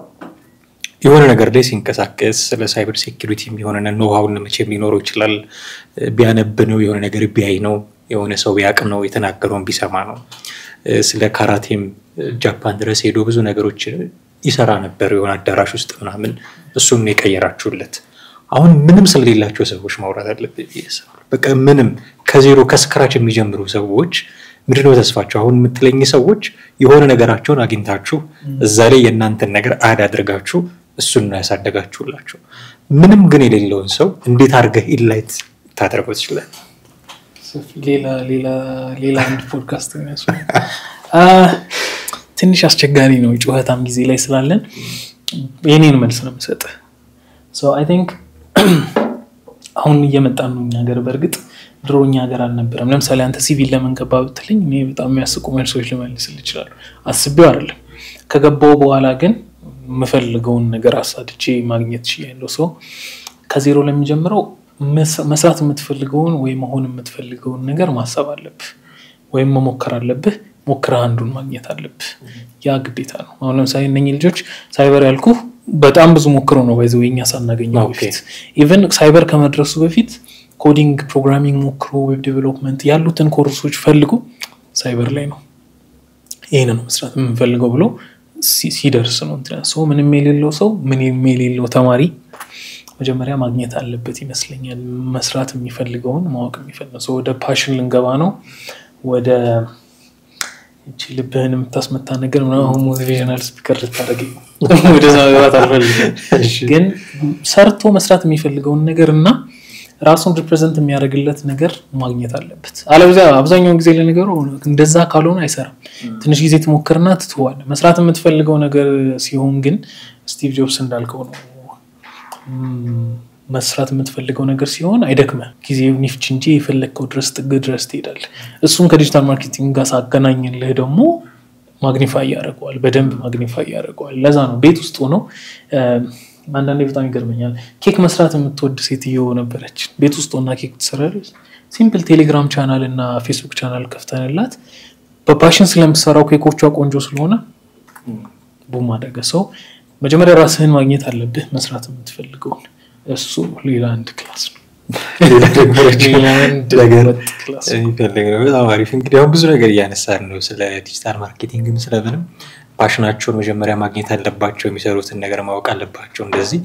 የሆነ ነገር ላይ ሲንቀሳቀስ ስለ ሳይበር ሴኩሪቲ የሆነ ኖሃውን መቼም ሊኖረው ይችላል። ቢያነብ ነው፣ የሆነ ነገር ቢያይ ነው፣ የሆነ ሰው ቢያቅ ነው፣ የተናገረውን ቢሰማ ነው። ስለ ካራቴም ጃፓን ድረስ ሄዶ ብዙ ነገሮች ይሰራ ነበር የሆነ አዳራሽ ውስጥ ምናምን። እሱም የቀየራችሁለት አሁን ምንም ስለሌላቸው ሰዎች ማውራት አለብን ብዬ አስባለሁ። በቃ ምንም ከዜሮ ከስክራች የሚጀምሩ ሰዎች ምንድነው ተስፋቸው? አሁን የምትለኝ ሰዎች የሆነ ነገራቸውን አግኝታችሁ እዛ ላይ የእናንተን ነገር አድ አድርጋችሁ እሱን ነው ያሳደጋችሁላቸው። ምንም ግን የሌለውን ሰው እንዴት አድርገህ ኢንላይት ታደርገው ትችላል? ሌላ ሌላ ሌላ አንድ ፖድካስት የሚያስ ትንሽ አስቸጋሪ ነው። ጩኸታም ጊዜ ላይ ስላለን የኔን መልስ ነው የምሰጥህ። አይ ቲንክ አሁን እየመጣን ነው እኛ ሀገር። በእርግጥ ድሮ እኛ ሀገር አልነበረም። ለምሳሌ አንተ ሲቪል ለምን ገባ ብትለኝ እኔ በጣም የሚያስቁ መልሶች ልመልስል ይችላሉ። አስቤው አይደለም። ከገባው በኋላ ግን የምፈልገውን ነገር አሳድቼ ማግኘት ችያለሁ። ሰው ከዜሮ ለሚጀምረው መስራት የምትፈልገውን ወይም መሆን የምትፈልገውን ነገር ማሰብ አለብህ ወይም መሞከር አለብህ። ሞክረህ አንዱን ማግኘት አለብህ። ያ ግዴታ ነው። አሁን ለምሳሌ እነኚህ ልጆች ሳይበር ያልኩ በጣም ብዙ ሞክረው ነው ባይዘ እኛ ሳናገኘው በፊት ኢቨን ሳይበር ከመድረሱ በፊት ኮዲንግ፣ ፕሮግራሚንግ ሞክሮ ዌብ ዴቨሎፕመንት ያሉትን ኮርሶች ፈልጉ ሳይበር ላይ ነው ይህን ነው መስራት የምንፈልገው ብሎ ሲደርስ ነው ሰው ምንም የሌለው ሰው ምንም የሌለው ተማሪ መጀመሪያ ማግኘት አለበት ይመስለኛል። መስራት የሚፈልገውን ማወቅ የሚፈልገው ሰው ወደ ፓሽን ልንገባ ነው። ወደ እቺ ልብህን የምታስመታ ነገር ምናምን አሁን ሞቲቬሽናል ስፒከር ልታደርግ ወደዛ መግባት አልፈልግም። ግን ሰርቶ መስራት የሚፈልገውን ነገር እና ራሱን ሪፕሬዘንት የሚያደርግለት ነገር ማግኘት አለበት። አለበዚያ አብዛኛውን ጊዜ ለነገሩ እንደዛ ካልሆነ አይሰራም። ትንሽ ጊዜ ትሞክርና ትትዋለህ። መስራት የምትፈልገው ነገር ሲሆን ግን ስቲቭ ጆብስ እንዳልከው ነው መስራት የምትፈልገው ነገር ሲሆን አይደክመ ጊዜ ኒፍች እንጂ የፈለግከው ድረስ ጥግ ድረስ ትሄዳለህ። እሱን ከዲጂታል ማርኬቲንግ ጋር ሳገናኝልህ ደግሞ ማግኒፋይ ያደርገዋል፣ በደንብ ማግኒፋይ ያደርገዋል። ለዛ ነው ቤት ውስጥ ሆነው አንዳንዴ በጣም ይገርመኛል። ኬክ መስራት የምትወድ ሴትዮ ነበረች። ቤት ውስጥ ሆና ኬክ ትሰራለች። ሲምፕል ቴሌግራም ቻናል እና ፌስቡክ ቻናል ከፍተንላት በፓሽን ስለምትሰራው ኬኮቿ ቆንጆ ስለሆነ ቡም አደረገ። ሰው መጀመሪያ ራስህን ማግኘት አለብህ፣ መስራት የምትፈልገውን እሱ ሌላ አንድ ክላስ ነው። በጣም አሪፍ። እንግዲህ አሁን ብዙ ነገር እያነሳን ነው ስለ ዲጂታል ማርኬቲንግም ስለምንም ፓሽናቸውን መጀመሪያ ማግኘት አለባቸው። የሚሰሩትን ነገር ማወቅ አለባቸው። እንደዚህ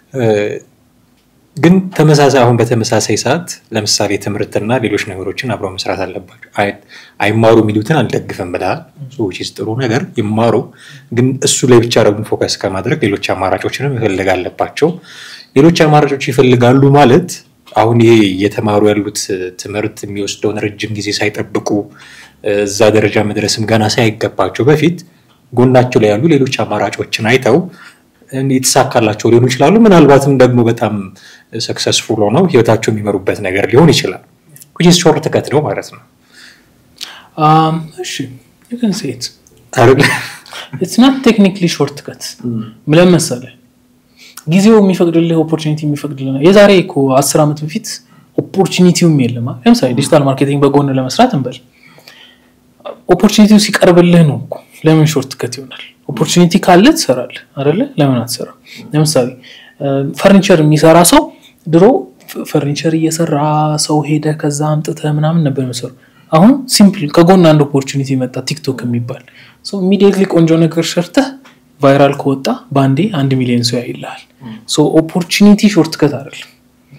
ግን ተመሳሳይ አሁን በተመሳሳይ ሰዓት ለምሳሌ ትምህርትና ሌሎች ነገሮችን አብረው መስራት አለባቸው። አይማሩ የሚሉትን አልደግፍም ብለሃል። ሰዎች ጥሩ ነገር ይማሩ፣ ግን እሱ ላይ ብቻ ደግሞ ፎከስ ከማድረግ ሌሎች አማራጮችንም ይፈልግ አለባቸው። ሌሎች አማራጮች ይፈልጋሉ ማለት አሁን ይሄ እየተማሩ ያሉት ትምህርት የሚወስደውን ረጅም ጊዜ ሳይጠብቁ እዛ ደረጃ መድረስም ገና ሳይገባቸው በፊት ጎናቸው ላይ ያሉ ሌሎች አማራጮችን አይተው የተሳካላቸው ሊሆኑ ይችላሉ። ምናልባትም ደግሞ በጣም ሰክሰስፉል ሆነው ህይወታቸው የሚመሩበት ነገር ሊሆን ይችላል። ሾርት ከት ነው ማለት ነው። እሺ ዩን ሴት አይደለ? ኢትስ ናት ቴክኒክሊ ሾርት ከት ምለን መሰለህ ጊዜው የሚፈቅድልህ ኦፖርቹኒቲ የሚፈቅድልህ የዛሬ እኮ አስር ዓመት በፊት ኦፖርቹኒቲውም የለም። ለምሳሌ ዲጂታል ማርኬቲንግ በጎን ለመስራት እንበል ኦፖርቹኒቲው ሲቀርብልህ ነው እኮ ለምን ሾርት ከት ይሆናል? ኦፖርቹኒቲ ካለ ትሰራለህ አይደለ? ለምን አትሰራ? ለምሳሌ ፈርኒቸር የሚሰራ ሰው ድሮ ፈርኒቸር እየሰራ ሰው ሄደ ከዛ አምጥተህ ምናምን ነበር የሚሰሩ። አሁን ሲምፕል ከጎን አንድ ኦፖርቹኒቲ መጣ፣ ቲክቶክ የሚባል ኢሚዲየትሊ ቆንጆ ነገር ሰርተህ ቫይራል ከወጣ በአንዴ አንድ ሚሊዮን ሰው ያይልሃል። ኦፖርቹኒቲ ሾርት ከት አይደለም።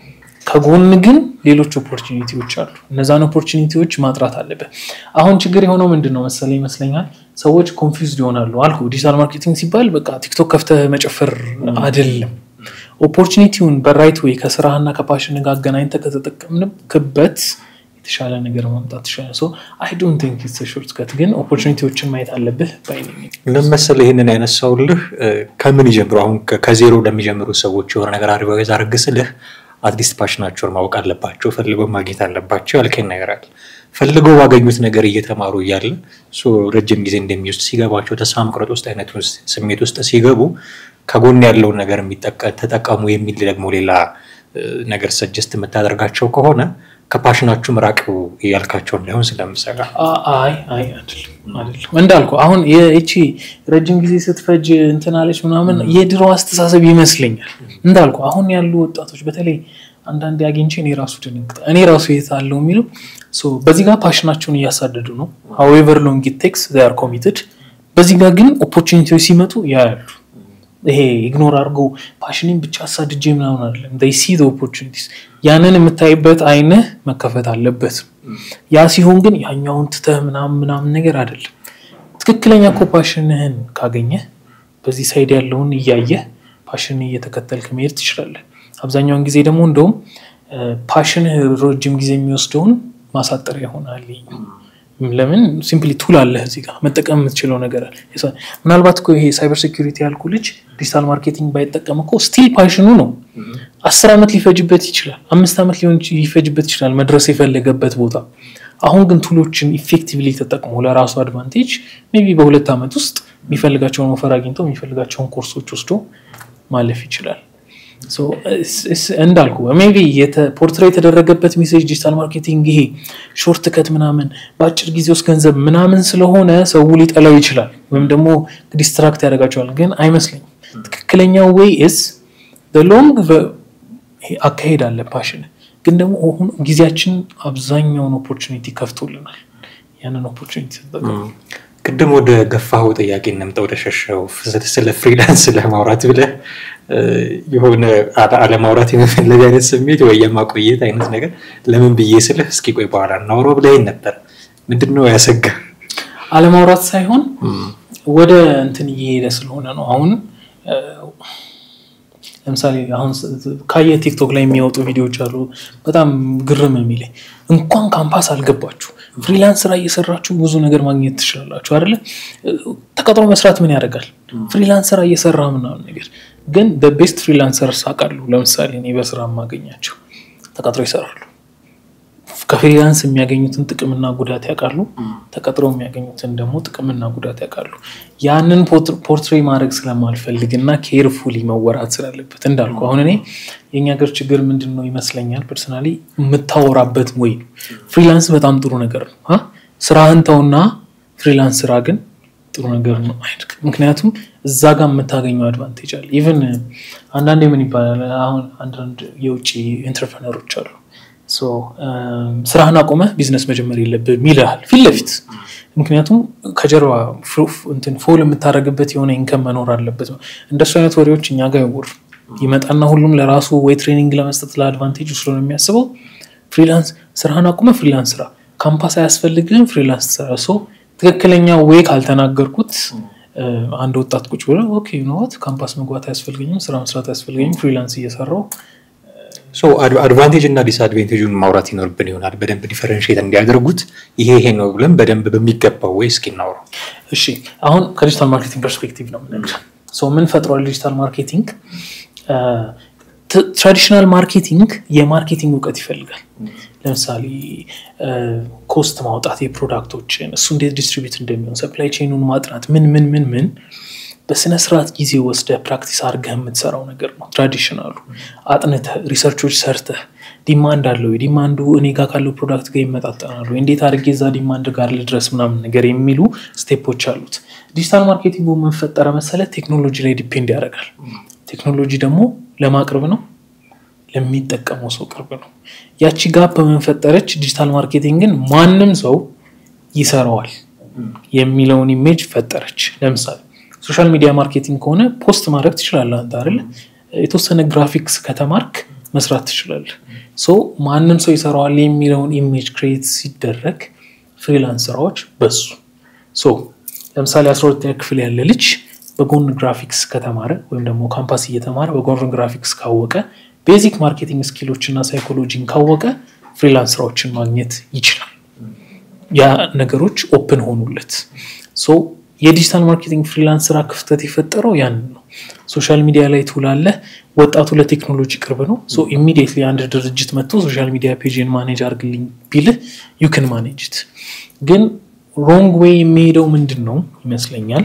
ከጎን ግን ሌሎች ኦፖርቹኒቲዎች አሉ። እነዛን ኦፖርቹኒቲዎች ማጥራት አለብህ። አሁን ችግር የሆነው ምንድን ነው መሰለህ ይመስለኛል ሰዎች ኮንፊውዝድ ይሆናሉ። አልኩ ዲጂታል ማርኬቲንግ ሲባል በቃ ቲክቶክ ከፍተህ መጨፈር አይደለም። ኦፖርቹኒቲውን በራይት ወይ ከስራህና ከፓሽን ጋር አገናኝተህ ከተጠቀምንበት የተሻለ ነገር ማምጣት ይሻላል። ሶ አይ ዶንት ቲንክ ኢትስ ሾርት ከት፣ ግን ኦፖርቹኒቲዎችን ማየት አለብህ ባይ ነኝ። ለመሰለህ ይህንን ያነሳውልህ ከምን ይጀምሩ አሁን ከዜሮ ለሚጀምሩ ሰዎች የሆነ ነገር አድቫይዝ አድርግስልህ አትሊስት ፓሽናቸውን ማወቅ አለባቸው፣ ፈልገው ማግኘት አለባቸው ያልከኝ ነገር አለ። ፈልገው ባገኙት ነገር እየተማሩ እያለ ረጅም ጊዜ እንደሚወስድ ሲገባቸው ተስፋ መቁረጥ ውስጥ አይነት ስሜት ውስጥ ሲገቡ ከጎን ያለውን ነገር ተጠቀሙ የሚል ደግሞ ሌላ ነገር ሰጀስት የምታደርጋቸው ከሆነ ከፓሽናችሁ ምራቅ ያልካቸው እንዳይሆን ስለምሰጋ አይ አይ አይደለም አይደለም እንዳልኩ አሁን ይቺ ረጅም ጊዜ ስትፈጅ እንትናለች ምናምን የድሮ አስተሳሰብ ይመስለኛል። እንዳልኩ አሁን ያሉ ወጣቶች በተለይ አንዳንድ አግኝቼ እኔ ራሱ ድንግጥ እኔ ራሱ የት አለው የሚለው በዚህ ጋር ፓሽናቸውን እያሳደዱ ነው። ሀዌቨር ሎንግ ኢት ቴክስ ዜይ አር ኮሚትድ። በዚህ ጋር ግን ኦፖርቹኒቲዎች ሲመጡ ያያሉ። ይሄ ኢግኖር አድርጎ ፓሽኒን ብቻ አሳድጄ ምናምን አይደለም። ሲ ኦፖርቹኒቲስ ያንን የምታይበት አይንህ መከፈት አለበት። ያ ሲሆን ግን ያኛውን ትተህ ምናምን ምናምን ነገር አይደለም። ትክክለኛ እኮ ፓሽንህን ካገኘህ በዚህ ሳይድ ያለውን እያየህ ፓሽን እየተከተልክ መሄድ ትችላለህ። አብዛኛውን ጊዜ ደግሞ እንደውም ፓሽንህ ረጅም ጊዜ የሚወስደውን ማሳጠሪያ ይሆናል። ለምን ሲምፕሊ ቱል አለህ እዚህ ጋር መጠቀም የምትችለው ነገር አለ። ምናልባት እኮ ይሄ ሳይበር ሴኩሪቲ ያልኩ ልጅ ዲጂታል ማርኬቲንግ ባይጠቀም እኮ ስቲል ፓሽኑ ነው። አስር ዓመት ሊፈጅበት ይችላል፣ አምስት ዓመት ሊሆን ሊፈጅበት ይችላል መድረስ የፈለገበት ቦታ። አሁን ግን ቱሎችን ኢፌክቲቭሊ ተጠቅሞ ለራሱ አድቫንቴጅ ሜይ ቢ በሁለት ዓመት ውስጥ የሚፈልጋቸውን ኦፈር አግኝቶ የሚፈልጋቸውን ኮርሶች ወስዶ ማለፍ ይችላል። እንዳልኩ ሜይ ቢ ፖርትሬ የተደረገበት ሜሴጅ ዲጂታል ማርኬቲንግ ይሄ ሾርት ከት ምናምን በአጭር ጊዜ ውስጥ ገንዘብ ምናምን ስለሆነ ሰው ሊጠላው ይችላል፣ ወይም ደግሞ ዲስትራክት ያደርጋቸዋል። ግን አይመስለኝም። ትክክለኛው ዌይ ስ ሎንግ አካሄድ አለ ፓሽን ግን ደግሞ አሁን ጊዜያችን አብዛኛውን ኦፖርቹኒቲ ከፍቶልናል። ያንን ኦፖርቹኒቲ ተጠቀሙ። ቅድም ወደ ገፋኸው ጥያቄ እንምጣ፣ ወደ ሸሸው ስለ ፍሪላንስ ለማውራት ብለህ የሆነ አለማውራት የመፈለግ አይነት ስሜት ወይ የማቆየት አይነት ነገር ለምን ብዬ ስልህ እስኪ ቆይ በኋላ እናውራው ብለኸኝ ነበር። ምንድን ነው ያሰጋ? አለማውራት ሳይሆን ወደ እንትን እየሄደ ስለሆነ ነው አሁን ለምሳሌ አሁን ካየ ቲክቶክ ላይ የሚወጡ ቪዲዮዎች አሉ። በጣም ግርም የሚለኝ እንኳን ካምፓስ አልገባችሁ ፍሪላንስ ስራ እየሰራችሁ ብዙ ነገር ማግኘት ትችላላችሁ አይደለ? ተቀጥሮ መስራት ምን ያደርጋል? ፍሪላንስ ስራ እየሰራ ምናምን ነገር ግን ቤስት ፍሪላንሰርስ አውቃለሁ። ለምሳሌ እኔ በስራ የማገኛቸው ተቀጥሮ ይሰራሉ። ከፍሪላንስ የሚያገኙትን ጥቅምና ጉዳት ያውቃሉ። ተቀጥረው የሚያገኙትን ደግሞ ጥቅምና ጉዳት ያውቃሉ። ያንን ፖርትሬ ማድረግ ስለማልፈልግ እና ኬርፉሊ መወራት ስላለበት እንዳልኩ አሁን እኔ የእኛ ሀገር ችግር ምንድን ነው ይመስለኛል ፐርሰናሊ የምታወራበት ወይ ነው። ፍሪላንስ በጣም ጥሩ ነገር ነው። ስራህን ተውና ፍሪላንስ ስራ ግን ጥሩ ነገር ነው። ምክንያቱም እዛ ጋር የምታገኘው አድቫንቴጅ አለ። ኢቨን አንዳንዴ ምን ይባላል አሁን አንዳንድ የውጭ ኢንተርፕረነሮች አሉ ስራህን አቆመህ ቢዝነስ መጀመር የለብህም ይልሃል ፊት ለፊት። ምክንያቱም ከጀርባ ፎል የምታደርግበት የሆነ ኢንከም መኖር አለበት። እንደሱ አይነት ወሬዎች እኛ ጋር ይወር ይመጣና ሁሉም ለራሱ ወይ ትሬኒንግ ለመስጠት ለአድቫንቴጅ ስለሆነ የሚያስበው ፍሪላንስ ስራህን አቁመህ ፍሪላንስ ስራ፣ ካምፓስ አያስፈልግህም ፍሪላንስ ስራ። ሶ ትክክለኛ ወይ ካልተናገርኩት አንድ ወጣት ቁጭ ብሎ ኦኬ ኖት ካምፓስ መግባት አያስፈልገኝም፣ ስራ መስራት አያስፈልገኝም፣ ፍሪላንስ እየሰራው አድቫንቴጅ እና ዲስአድቫንቴጁን ማውራት ይኖርብን ይሆናል። በደንብ ዲፈረንሽት እንዲያደርጉት ይሄ ይሄ ነው ብለን በደንብ በሚገባው ወይ እስኪ እናውረው። እሺ አሁን ከዲጂታል ማርኬቲንግ ፐርስፔክቲቭ ነው የምነግርህ። ምን ፈጥሯል ዲጂታል ማርኬቲንግ? ትራዲሽናል ማርኬቲንግ የማርኬቲንግ እውቀት ይፈልጋል። ለምሳሌ ኮስት ማውጣት የፕሮዳክቶችን እሱ እንዴት ዲስትሪቢዩት እንደሚሆን ሰፕላይ ቼኑን ማጥናት ምን ምን ምን ምን በስነ ስርዓት ጊዜ ወስደህ ፕራክቲስ አድርገህ የምትሰራው ነገር ነው። ትራዲሽናሉ አጥንተህ ሪሰርቾች ሰርተህ ዲማንድ አለው የዲማንዱ እኔ ጋር ካለው ፕሮዳክት ጋር ይመጣጠናሉ፣ እንዴት አድርጌ እዛ ዲማንድ ጋር ልድረስ ምናምን ነገር የሚሉ ስቴፖች አሉት። ዲጂታል ማርኬቲንጉ የምንፈጠረ መሰለ ቴክኖሎጂ ላይ ዲፔንድ ያደርጋል። ቴክኖሎጂ ደግሞ ለማቅረብ ነው ለሚጠቀመው ሰው ቅርብ ነው። ያቺ ጋፕ በመንፈጠረች ዲጂታል ማርኬቲንግን ማንም ሰው ይሰራዋል የሚለውን ኢሜጅ ፈጠረች። ለምሳሌ ሶሻል ሚዲያ ማርኬቲንግ ከሆነ ፖስት ማድረግ ትችላለህ አንተ አይደለ? የተወሰነ ግራፊክስ ከተማርክ መስራት ትችላለህ። ሶ ማንም ሰው ይሰራዋል የሚለውን ኢሜጅ ክሬት ሲደረግ ፍሪላንስ ስራዎች በሱ ሶ ለምሳሌ አስራ ሁለተኛ ክፍል ያለ ልጅ በጎን ግራፊክስ ከተማረ ወይም ደግሞ ካምፓስ እየተማረ በጎን ግራፊክስ ካወቀ ቤዚክ ማርኬቲንግ ስኪሎች እና ሳይኮሎጂን ካወቀ ፍሪላንስ ስራዎችን ማግኘት ይችላል። ያ ነገሮች ኦፕን ሆኑለት። ሶ የዲጂታል ማርኬቲንግ ፍሪላንስ ስራ ክፍተት የፈጠረው ያንን ነው። ሶሻል ሚዲያ ላይ ትውላለህ። ወጣቱ ለቴክኖሎጂ ቅርብ ነው። ሶ ኢሚዲየትሊ አንድ ድርጅት መጥቶ ሶሻል ሚዲያ ፔጅን ማኔጅ አርግልኝ ቢልህ ዩክን ማኔጅት። ግን ሮንግ ዌይ የሚሄደው ምንድን ነው ይመስለኛል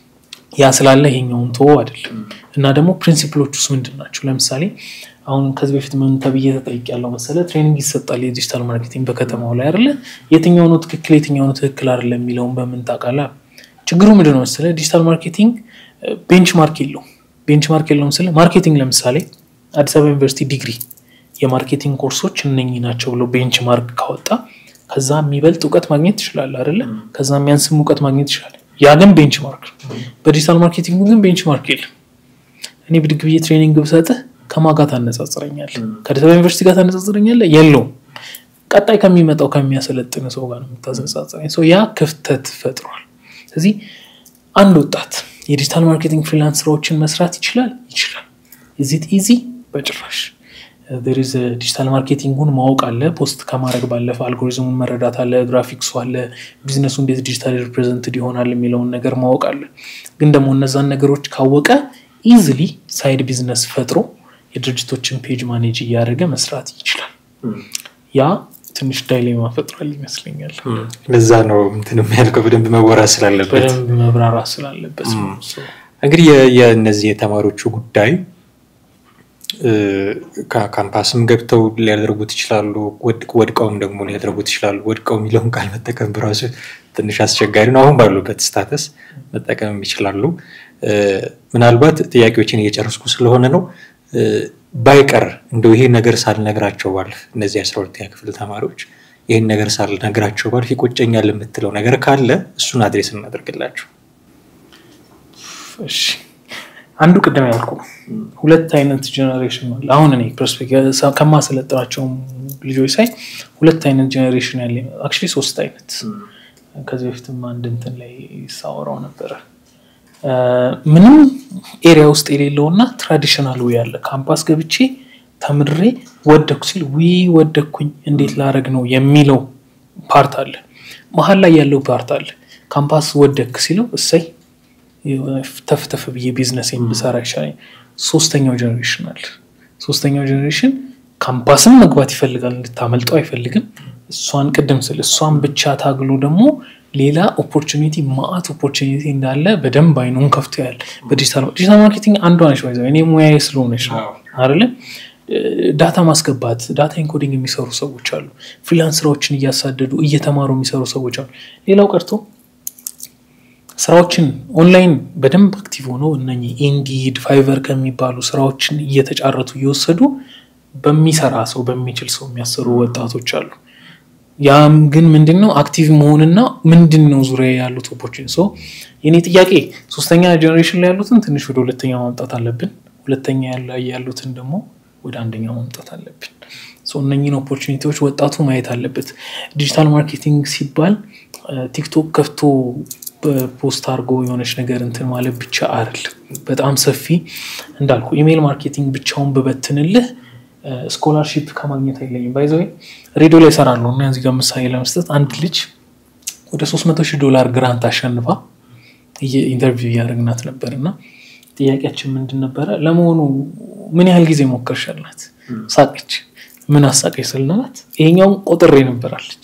ያ ስላለ ይሄኛውን ቶ አይደለም። እና ደግሞ ፕሪንሲፕሎች ውስጥ ምንድን ናቸው? ለምሳሌ አሁን ከዚህ በፊት ምን ተብዬ ተጠይቅ ያለው መሰለ ትሬኒንግ ይሰጣል የዲጂታል ማርኬቲንግ በከተማው ላይ አይደለ? የትኛው ነው ትክክል የትኛው ነው ትክክል አይደለም የሚለውን በምን ታውቃለህ? ችግሩ ምንድን ነው መሰለ ዲጂታል ማርኬቲንግ ቤንች ማርክ የለውም። ቤንች ማርክ የለውም ስለ ማርኬቲንግ ለምሳሌ አዲስ አበባ ዩኒቨርሲቲ ዲግሪ የማርኬቲንግ ኮርሶች እነኚህ ናቸው ብሎ ቤንች ማርክ ካወጣ ከዛ የሚበልጥ እውቀት ማግኘት ትችላለህ አይደለ? ከዛ የሚያንስም እውቀት ማግኘት ትችላለህ። ያ ግን ቤንች ማርክ ነው። በዲጂታል ማርኬቲንግ ግን ቤንች ማርክ የለም። እኔ ብድግ ብዬ ትሬኒንግ ብሰጥህ ከማን ጋር ታነጻጽረኛለህ? ከአዲስ አበባ ዩኒቨርሲቲ ጋር ታነጻጽረኛለህ? የለውም። ቀጣይ ከሚመጣው ከሚያሰለጥን ሰው ጋር ነው የምታነጻጽረኝ። ያ ክፍተት ፈጥሯል። ስለዚህ አንድ ወጣት የዲጂታል ማርኬቲንግ ፍሪላንስ ስራዎችን መስራት ይችላል ይችላል። ኢዚት ኢዚ በጭራሽ ሪዝ ዲጂታል ማርኬቲንጉን ማወቅ አለ። ፖስት ከማድረግ ባለፈ አልጎሪዝሙን መረዳት አለ፣ ግራፊክሱ አለ፣ ቢዝነሱ እንዴት ዲጂታል ሪፕሬዘንትድ ይሆናል የሚለውን ነገር ማወቅ አለ። ግን ደግሞ እነዛን ነገሮች ካወቀ ኢዝሊ ሳይድ ቢዝነስ ፈጥሮ የድርጅቶችን ፔጅ ማኔጅ እያደረገ መስራት ይችላል። ያ ትንሽ ዳይሌማ ፈጥሯል ይመስለኛል። ለዛ ነው እንትን የሚያልከው በደንብ መወራት ስላለበት በደንብ መብራራት ስላለበት ነው። እንግዲህ የእነዚህ የተማሪዎቹ ጉዳይ ካምፓስም ገብተው ሊያደርጉት ይችላሉ፣ ወድቀውም ደግሞ ሊያደርጉት ይችላሉ። ወድቀው የሚለውን ቃል መጠቀም በራሱ ትንሽ አስቸጋሪ ነው። አሁን ባሉበት ስታተስ መጠቀም ይችላሉ። ምናልባት ጥያቄዎችን እየጨረስኩ ስለሆነ ነው። ባይቀር እንደው ይሄ ነገር ሳልነግራቸው ባልፍ እነዚህ አስራ ሁለተኛ ክፍል ተማሪዎች ይህን ነገር ሳልነግራቸው ባልፍ ይቆጨኛል የምትለው ነገር ካለ እሱን አድሬስ እናደርግላቸው። እሺ አንዱ ቅድም ያልኩ ሁለት አይነት ጀኔሬሽን አለ። አሁን እኔ ከማሰለጥናቸው ልጆች ሳይ ሁለት አይነት ጀኔሬሽን ያለ አክቹዋሊ ሶስት አይነት ከዚህ በፊትም አንድ እንትን ላይ ሳወራው ነበረ። ምንም ኤሪያ ውስጥ የሌለውና ትራዲሽናል ዊ ያለ ካምፓስ ገብቼ ተምሬ ወደኩ ሲል ዊ ወደኩኝ እንዴት ላረግ ነው የሚለው ፓርት አለ። መሀል ላይ ያለው ፓርት አለ። ካምፓስ ወደክ ሲለው እሰይ ተፍተፍ ብዬ ቢዝነስ ብሰራ ይሻለኝ። ሶስተኛው ጀኔሬሽን አለ። ሶስተኛው ጀኔሬሽን ካምፓስም መግባት ይፈልጋል፣ እንድታመልጠው አይፈልግም። እሷን ቅድም ስል እሷን ብቻ ታግሎ ደግሞ ሌላ ኦፖርቹኒቲ ማአት ኦፖርቹኒቲ እንዳለ በደንብ አይኑን ከፍቶ ያለ በዲጂታል ማርኬቲንግ አንዷ ነች። እኔ ሙያዬ ስለሆነች ነው አይደለ? ዳታ ማስገባት ዳታ ኢንኮዲንግ የሚሰሩ ሰዎች አሉ። ፍሪላንስ ስራዎችን እያሳደዱ እየተማሩ የሚሰሩ ሰዎች አሉ። ሌላው ቀርቶ ስራዎችን ኦንላይን በደንብ አክቲቭ ሆነው እነኚህ ኢንዲድ ፋይቨር ከሚባሉ ስራዎችን እየተጫረቱ እየወሰዱ በሚሰራ ሰው በሚችል ሰው የሚያሰሩ ወጣቶች አሉ። ያም ግን ምንድን ነው አክቲቭ መሆንና ምንድን ነው ዙሪያ ያሉት ኦፖርቹኒቲ ሰው የኔ ጥያቄ ሶስተኛ ጀኔሬሽን ላይ ያሉትን ትንሽ ወደ ሁለተኛ ማምጣት አለብን። ሁለተኛ ላይ ያሉትን ደግሞ ወደ አንደኛው ማምጣት አለብን። እነኝን ኦፖርቹኒቲዎች ወጣቱ ማየት አለበት። ዲጂታል ማርኬቲንግ ሲባል ቲክቶክ ከፍቶ ፖስት አድርጎ የሆነች ነገር እንትን ማለት ብቻ አይደለም። በጣም ሰፊ እንዳልኩ ኢሜይል ማርኬቲንግ ብቻውን በበትንልህ ስኮላርሺፕ ከማግኘት አይለኝም። ባይዘ ሬዲዮ ላይ እሰራለሁ እና እዚህ ጋር ምሳሌ ለመስጠት አንድ ልጅ ወደ ሶስት መቶ ሺህ ዶላር ግራንት አሸንፋ ኢንተርቪው እያደረግናት ነበር እና ጥያቄያችን ምንድን ነበረ? ለመሆኑ ምን ያህል ጊዜ ሞከርሻላት? ሳቀች። ምን አሳቀች ስልናላት ይሄኛውን ቆጥሬ ነበራለች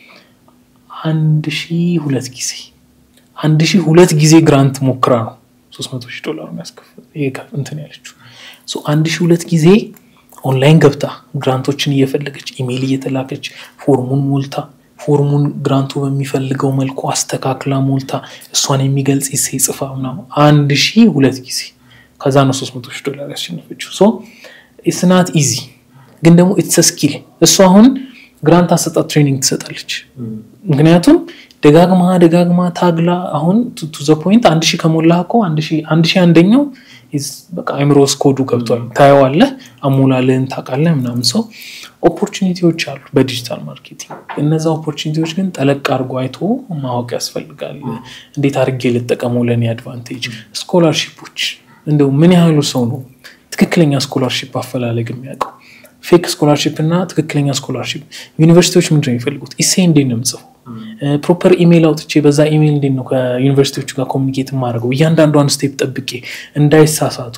አንድ ሺ ሁለት ጊዜ አንድ ሺ ሁለት ጊዜ ግራንት ሞክራ ነው ሶስት መቶ ሺህ ዶላር የሚያስከፍል እንትን ያለችው አንድ ሺ ሁለት ጊዜ ኦንላይን ገብታ ግራንቶችን እየፈለገች ኢሜይል እየተላከች ፎርሙን ሞልታ ፎርሙን ግራንቱ በሚፈልገው መልኩ አስተካክላ ሞልታ እሷን የሚገልጽ ሴ ጽፋ ምናምን አንድ ሺ ሁለት ጊዜ ከዛ ነው ሶስት መቶ ሺህ ዶላር ያሸነፈችው። ሶ ኢትስ ናት ኢዚ ግን ደግሞ ኢትስ ስኪል። እሱ አሁን ግራንት አሰጣት ትሬኒንግ ትሰጣለች። ምክንያቱም ደጋግማ ደጋግማ ታግላ አሁን ቱ ዘ ፖይንት አንድ ሺህ ከሞላ እኮ አንድ ሺህ አንደኛው በቃ አይምሮ ስኮዱ ገብቷል። ታየዋለህ፣ አሞላልህን ታውቃለህ ምናምን ሰው ኦፖርቹኒቲዎች አሉ በዲጂታል ማርኬቲንግ። እነዛ ኦፖርቹኒቲዎች ግን ጠለቅ አድርጎ አይቶ ማወቅ ያስፈልጋል። እንዴት አድርጌ ልጠቀመው ለእኔ አድቫንቴጅ። ስኮላርሺፖች እንደው ምን ያህሉ ሰው ነው ትክክለኛ ስኮላርሺፕ አፈላለግ የሚያውቀው? ፌክ ስኮላርሺፕ እና ትክክለኛ ስኮላርሺፕ ዩኒቨርሲቲዎች ምንድን ነው የሚፈልጉት? ኢሴ እንዴት ነው የምጽፈው? ፕሮፐር ኢሜይል አውጥቼ በዛ ኢሜይል እንዴት ነው ከዩኒቨርሲቲዎቹ ጋር ኮሚኒኬት የማደርገው? እያንዳንዷን ስቴፕ ጠብቄ እንዳይሳሳቱ።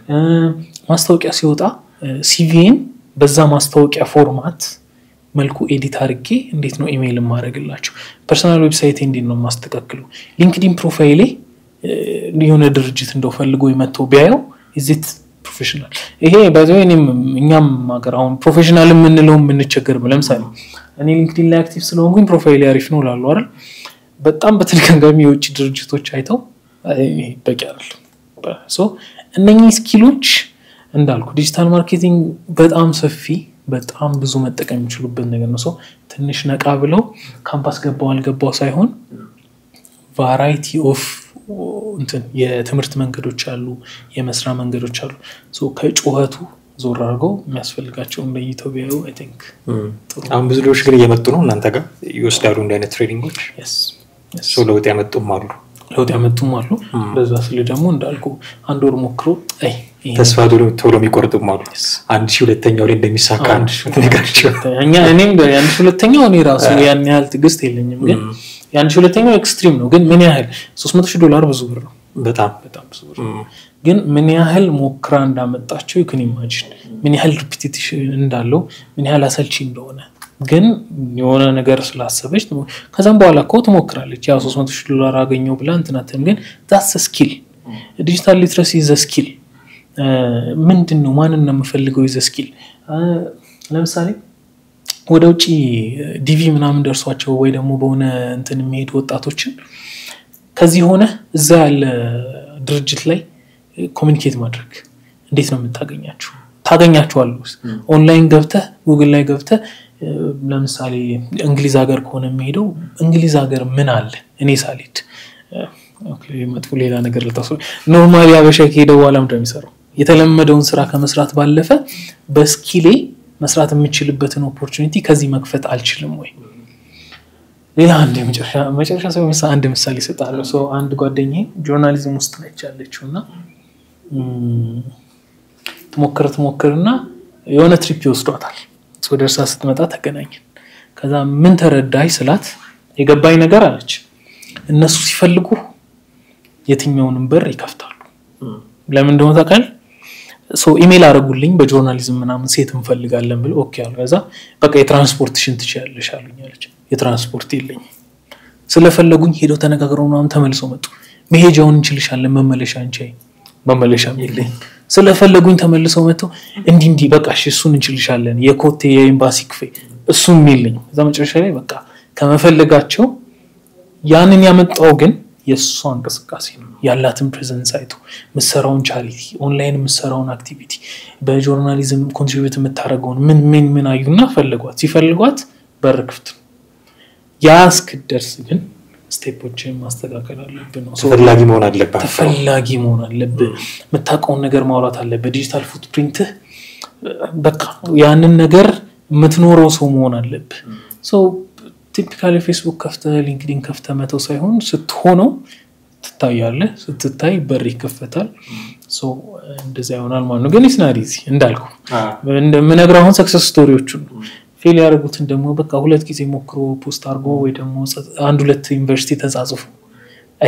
ማስታወቂያ ሲወጣ ሲቪን በዛ ማስታወቂያ ፎርማት መልኩ ኤዲት አድርጌ እንዴት ነው ኢሜይል የማደርግላቸው? ፐርሰናል ዌብሳይቴ እንዴት ነው የማስተካክለው? ሊንክዲን ፕሮፋይሌ የሆነ ድርጅት እንደው ፈልጎ መጥተው ቢያየው ኢዚት ፕሮፌሽናል ይሄ በዚ እኛም ሀገር አሁን ፕሮፌሽናል የምንለው የምንቸገር ለምሳሌ እኔ ሊንክዲን ላይ አክቲቭ ስለሆንኩኝ ፕሮፋይል አሪፍ ነው ላሉ አይደል በጣም በተደጋጋሚ የውጭ ድርጅቶች አይተው በቂ አይደለም እነኚህ ስኪሎች እንዳልኩ ዲጂታል ማርኬቲንግ በጣም ሰፊ በጣም ብዙ መጠቀም የሚችሉበት ነገር ነው ሰው ትንሽ ነቃ ብለው ካምፓስ ገባው አልገባው ሳይሆን ቫራይቲ ኦፍ እንትን የትምህርት መንገዶች አሉ፣ የመስራ መንገዶች አሉ። ከጩኸቱ ዞር አድርገው የሚያስፈልጋቸው ለይተው ቢያዩ አይ ቲንክ አሁን ብዙ ልጆች ግን እየመጡ ነው እናንተ ጋር ይወስዳሉ እንደ አይነት ትሬኒንጎች ለውጥ ያመጡም አሉ ለውጥ ያመጡም አሉ። በዛ ስል ደግሞ እንዳልኩ አንድ ወር ሞክሮ ተስፋ ቶሎ የሚቆርጡም አሉ። አንድ ሺህ ሁለተኛው ላይ እንደሚሳካ ነገራቸው። እኔም የአንድ ሺህ ሁለተኛው እኔ ራሱ ያን ያህል ትዕግስት የለኝም ግን የአንድ ሺህ ሁለተኛው ኤክስትሪም ነው። ግን ምን ያህል ሶስት መቶ ሺህ ዶላር ብዙ ብር ነው። በጣም በጣም ብዙ ብር ነው። ግን ምን ያህል ሞክራ እንዳመጣቸው ይክን ኢማጂን ምን ያህል ሪፒቲሽን እንዳለው ምን ያህል አሰልቺ እንደሆነ ግን የሆነ ነገር ስላሰበች ከዛም በኋላ እኮ ትሞክራለች። ያ ሶስት መቶ ሺህ ዶላር አገኘው ብላ እንትናትን ግን ዛስ ስኪል ዲጂታል ሊትረሲ ዘ ስኪል ምንድን ነው? ማንን ነው የምፈልገው? ዘ ስኪል ለምሳሌ ወደ ውጭ ዲቪ ምናምን ደርሷቸው ወይ ደግሞ በሆነ እንትን የሚሄዱ ወጣቶችን ከዚህ ሆነ እዛ ያለ ድርጅት ላይ ኮሚኒኬት ማድረግ እንዴት ነው የምታገኛቸው? ታገኛቸዋለህ። ኦንላይን ገብተህ ጉግል ላይ ገብተህ ለምሳሌ እንግሊዝ ሀገር ከሆነ የሚሄደው እንግሊዝ ሀገር ምን አለ እኔ ሳልሄድ መጥፎ ሌላ ነገር ልታስ ኖርማሊ አበሻ ከሄደ በኋላ ምንድን ነው የሚሰራው? የተለመደውን ስራ ከመስራት ባለፈ በስኪሌ መስራት የምችልበትን ኦፖርቹኒቲ ከዚህ መክፈት አልችልም ወይ? ሌላ አንድ መጨረሻ ሰው አንድ ምሳሌ እሰጥሃለሁ። ሰው አንድ ጓደኛዬ ጆርናሊዝም ውስጥ ነች ያለችው እና ትሞክር ትሞክርና የሆነ ትሪፕ ይወስዷታል። ወደ እርሳ ስትመጣ ተገናኘን። ከዛ ምን ተረዳይ ስላት የገባኝ ነገር አለች። እነሱ ሲፈልጉ የትኛውንም በር ይከፍታሉ። ለምን እንደሆነ ታውቃለህ? ኢሜል አደረጉልኝ በጆርናሊዝም ምናምን ሴት እንፈልጋለን ብለው ኦኬ አሉ። ከዛ በቃ የትራንስፖርትሽን ትችያለሽ አሉኝ አለች። የትራንስፖርት የለኝም ስለፈለጉኝ ሄደው ተነጋግረው ምናምን ተመልሰው መጡ። መሄጃውን እንችልሻለን መመለሻ እንቺ መመለሻም የለኝም ስለፈለጉኝ ተመልሰው መጥተው እንዲህ እንዲህ በቃ እሺ እሱን እንችልሻለን የኮቴ የኤምባሲ ክፌ እሱም የለኝም። እዛ መጨረሻ ላይ በቃ ከመፈለጋቸው ያንን ያመጣው ግን የእሷ እንቅስቃሴ ነው ያላትን ፕሬዘንስ አይቶ ምሰራውን ቻሪቲ ኦንላይን የምሰራውን አክቲቪቲ በጆርናሊዝም ኮንትሪቢዩት የምታደርገውን ምን ምን ምን አዩና ፈለጓት። ሲፈልጓት በር ክፍት ነው። ያ እስክደርስ ግን ስቴፖችን ማስተካከል አለብን ነው። ተፈላጊ መሆን አለብህ። ተፈላጊ መሆን አለብህ። የምታውቀውን ነገር ማውራት አለብህ። ዲጂታል ፉትፕሪንትህ በቃ ያንን ነገር የምትኖረው ሰው መሆን አለብህ። ሰው ቲፒካሊ ፌስቡክ ከፍተህ ሊንክዲን ከፍተህ መተው ሳይሆን ስትሆነው ትታያለህ። ስትታይ በር ይከፈታል። እንደዚያ ይሆናል ማለት ነው። ግን ስናሪዚ እንዳልኩ እንደምነግርህ አሁን ሰክሰስ ስቶሪዎቹን ፌል ያደረጉትን ደግሞ በቃ ሁለት ጊዜ ሞክሮ ፖስት አድርጎ ወይ ደግሞ አንድ ሁለት ዩኒቨርሲቲ ተጻጽፎ አይ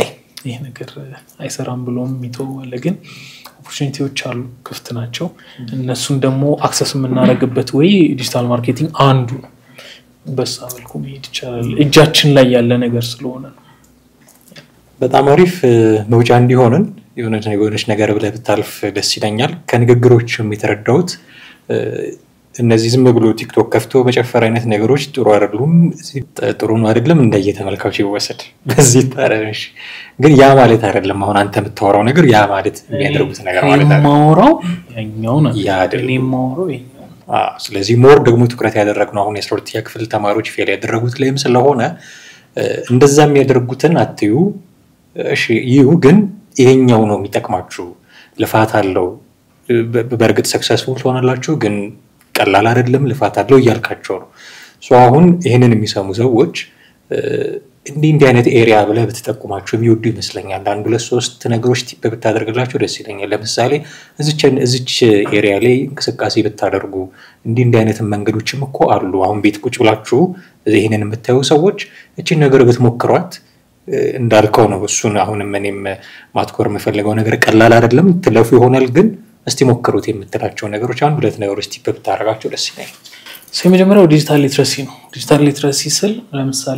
ይህ ነገር አይሰራም ብሎም የሚተው አለ። ግን ኦፖርቹኒቲዎች አሉ፣ ክፍት ናቸው። እነሱን ደግሞ አክሰስ የምናደርግበት ወይ ዲጂታል ማርኬቲንግ አንዱ ነው። በሳ መልኩ መሄድ ይቻላል። እጃችን ላይ ያለ ነገር ስለሆነ ነው። በጣም አሪፍ መውጫ እንዲሆንን የሆነች ነገር ብለህ ብታልፍ ደስ ይለኛል። ከንግግሮችም የተረዳሁት እነዚህ ዝም ብሎ ቲክቶክ ከፍቶ መጨፈር አይነት ነገሮች ጥሩ አይደሉም። ጥሩ ነው አይደለም፣ እንደየተመልካቹ ይወሰድ። በዚህ ታረሽ ግን ያ ማለት አይደለም። አሁን አንተ የምታወራው ነገር ያ ማለት የሚያደርጉት ነገር ማለት የማወራው ያኛው ነው። ያ አይደለም። እኔ የማወራው ይኸኛው ነው። ስለዚህ ሞር ደግሞ ትኩረት ያደረግነው አሁን የአስራ ሁለተኛ ክፍል ተማሪዎች ፌል ያደረጉት ላይም ስለሆነ እንደዛ የሚያደርጉትን አትዩ። እሺ ይሁ ግን ይሄኛው ነው የሚጠቅማችሁ። ልፋት አለው። በእርግጥ ሰክሰስፉል ትሆናላችሁ፣ ግን ቀላል አይደለም፣ ልፋት አለው እያልካቸው ነው። አሁን ይህንን የሚሰሙ ሰዎች እንዲህ እንዲህ አይነት ኤሪያ ብለህ ብትጠቁማቸው የሚወዱ ይመስለኛል። አንድ ሁለት ሶስት ነገሮች ቲፕ ብታደርግላቸው ደስ ይለኛል። ለምሳሌ እዚች ኤሪያ ላይ እንቅስቃሴ ብታደርጉ እንዲህ እንዲህ አይነት መንገዶችም እኮ አሉ። አሁን ቤት ቁጭ ብላችሁ ይህንን የምታዩ ሰዎች እችን ነገር ብትሞክሯት እንዳልከው ነው። እሱን አሁንም እኔም ማትኮር የምፈልገው ነገር ቀላል አይደለም፣ ትለፉ ይሆናል ግን እስቲ ሞክሩት የምትላቸው ነገሮች አንድ ሁለት ነገሮች ቲፕ ብታደርጋቸው ደስ ይለኛል። የመጀመሪያው ዲጂታል ሊትረሲ ነው። ዲጂታል ሊትረሲ ስል ለምሳሌ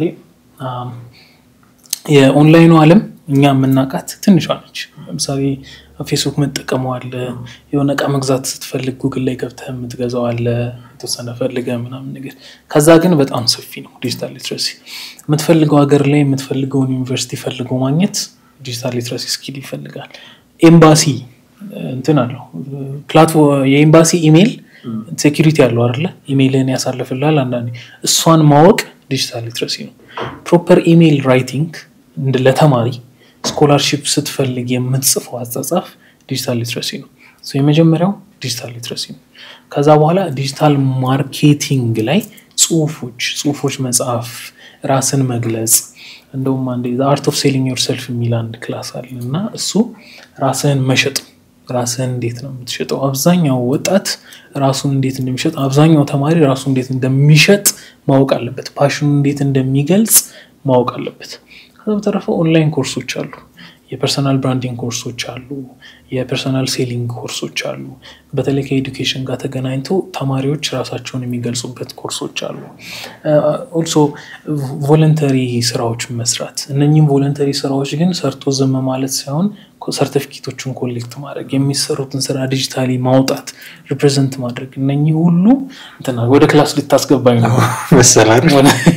የኦንላይኑ ዓለም እኛ የምናውቃት ትንሿ ነች። ለምሳሌ ፌስቡክ መጠቀሙ አለ። የሆነ እቃ መግዛት ስትፈልግ ጉግል ላይ ገብተህ የምትገዛው አለ፣ የተወሰነ ፈልገህ ምናምን ነገር። ከዛ ግን በጣም ሰፊ ነው ዲጂታል ሊትረሲ። የምትፈልገው ሀገር ላይ የምትፈልገውን ዩኒቨርሲቲ ፈልገው ማግኘት ዲጂታል ሊትረሲ ስኪል ይፈልጋል። ኤምባሲ እንትን አለው የኤምባሲ ኢሜይል ሴኪሪቲ አለው አይደለ? ኢሜይልህን ያሳልፍልሃል። አንዳንዴ እሷን ማወቅ ዲጂታል ሊትረሲ ነው። ፕሮፐር ኢሜይል ራይቲንግ ለተማሪ ስኮላርሺፕ ስትፈልግ የምትጽፈው አጻጻፍ ዲጂታል ሊትረሲ ነው። የመጀመሪያው ዲጂታል ሊትረሲ ነው። ከዛ በኋላ ዲጂታል ማርኬቲንግ ላይ ጽሁፎች ጽሁፎች መጽሐፍ፣ ራስን መግለጽ እንደውም አንዴ አርት ኦፍ ሴሊንግ ዮር ሰልፍ የሚል አንድ ክላስ አለ እና እሱ ራስህን መሸጥ ራስህን እንዴት ነው የምትሸጠው? አብዛኛው ወጣት ራሱን እንዴት እንደሚሸጥ፣ አብዛኛው ተማሪ ራሱ እንዴት እንደሚሸጥ ማወቅ አለበት። ፓሽኑ እንዴት እንደሚገልጽ ማወቅ አለበት። ከዛ በተረፈ ኦንላይን ኮርሶች አሉ። የፐርሰናል ብራንዲንግ ኮርሶች አሉ። የፐርሰናል ሴሊንግ ኮርሶች አሉ። በተለይ ከኤዱኬሽን ጋር ተገናኝቶ ተማሪዎች ራሳቸውን የሚገልጹበት ኮርሶች አሉ። ኦልሶ ቮለንተሪ ስራዎች መስራት። እነኚህም ቮለንተሪ ስራዎች ግን ሰርቶ ዝም ማለት ሳይሆን ሰርቲፊኬቶችን ኮሌክት ማድረግ፣ የሚሰሩትን ስራ ዲጂታሊ ማውጣት፣ ሪፕሬዘንት ማድረግ እነኚህ ሁሉ እንትና ወደ ክላስ ልታስገባኝ ነው መሰላል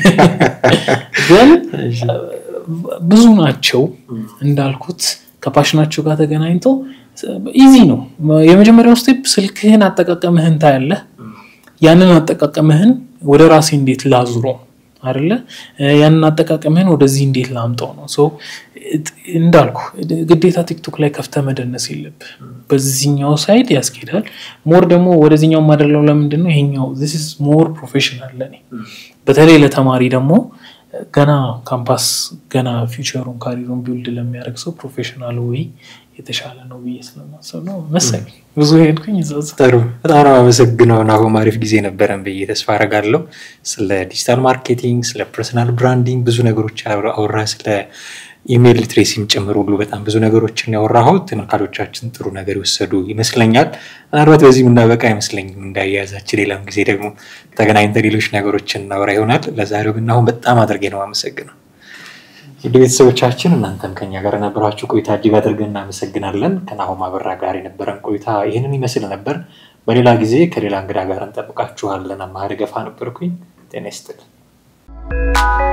ግን ብዙ ናቸው እንዳልኩት ከፓሽናቸው ጋር ተገናኝተው ኢዚ ነው። የመጀመሪያው ስቴፕ ስልክህን አጠቃቀምህን ታያለህ። ያንን አጠቃቀምህን ወደ ራሴ እንዴት ላዙሮ አይደለ? ያንን አጠቃቀምህን ወደዚህ እንዴት ላምጠው ነው። እንዳልኩ ግዴታ ቲክቶክ ላይ ከፍተህ መደነስ የለብህ። በዚህኛው ሳይድ ያስኬዳል። ሞር ደግሞ ወደዚህኛው ማደለው ለምንድን ነው ይሄኛው ሞር ፕሮፌሽናል ለኔ በተለይ ለተማሪ ደግሞ ገና ካምፓስ ገና ፊውቸሩን ካሪሩን ቢውልድ ለሚያደርግ ሰው ፕሮፌሽናል ወይ የተሻለ ነው ብዬ ስለማሰብ ነው መሰለኝ። ብዙ ሄድኩኝ። ጥሩ፣ በጣም ነው አመሰግነው። ናሆም አሪፍ ጊዜ ነበረን ብዬ ተስፋ አደርጋለሁ። ስለ ዲጂታል ማርኬቲንግ፣ ስለ ፐርሰናል ብራንዲንግ ብዙ ነገሮች አውራ፣ ስለ ኢሜይል ሊትሬሲም ጭምር ሁሉ በጣም ብዙ ነገሮችን ያወራኸው ተመልካቾቻችን ጥሩ ነገር የወሰዱ ይመስለኛል። ምናልባት በዚህ የምናበቃ አይመስለኝም። እንዳያያዛችን ሌላም ጊዜ ደግሞ ተገናኝተን ሌሎች ነገሮችን እናወራ ይሆናል። ለዛሬው ግን አሁን በጣም አድርጌ ነው አመሰግነው። ውድ ቤተሰቦቻችን እናንተም ከኛ ጋር የነበራችሁ ቆይታ እጅግ አድርገን እናመሰግናለን። ከናሆም አበራ ጋር የነበረን ቆይታ ይህንን ይመስል ነበር። በሌላ ጊዜ ከሌላ እንግዳ ጋር እንጠብቃችኋለን። አማረ ገፋ ነበርኩኝ። ጤና ይስጥልን።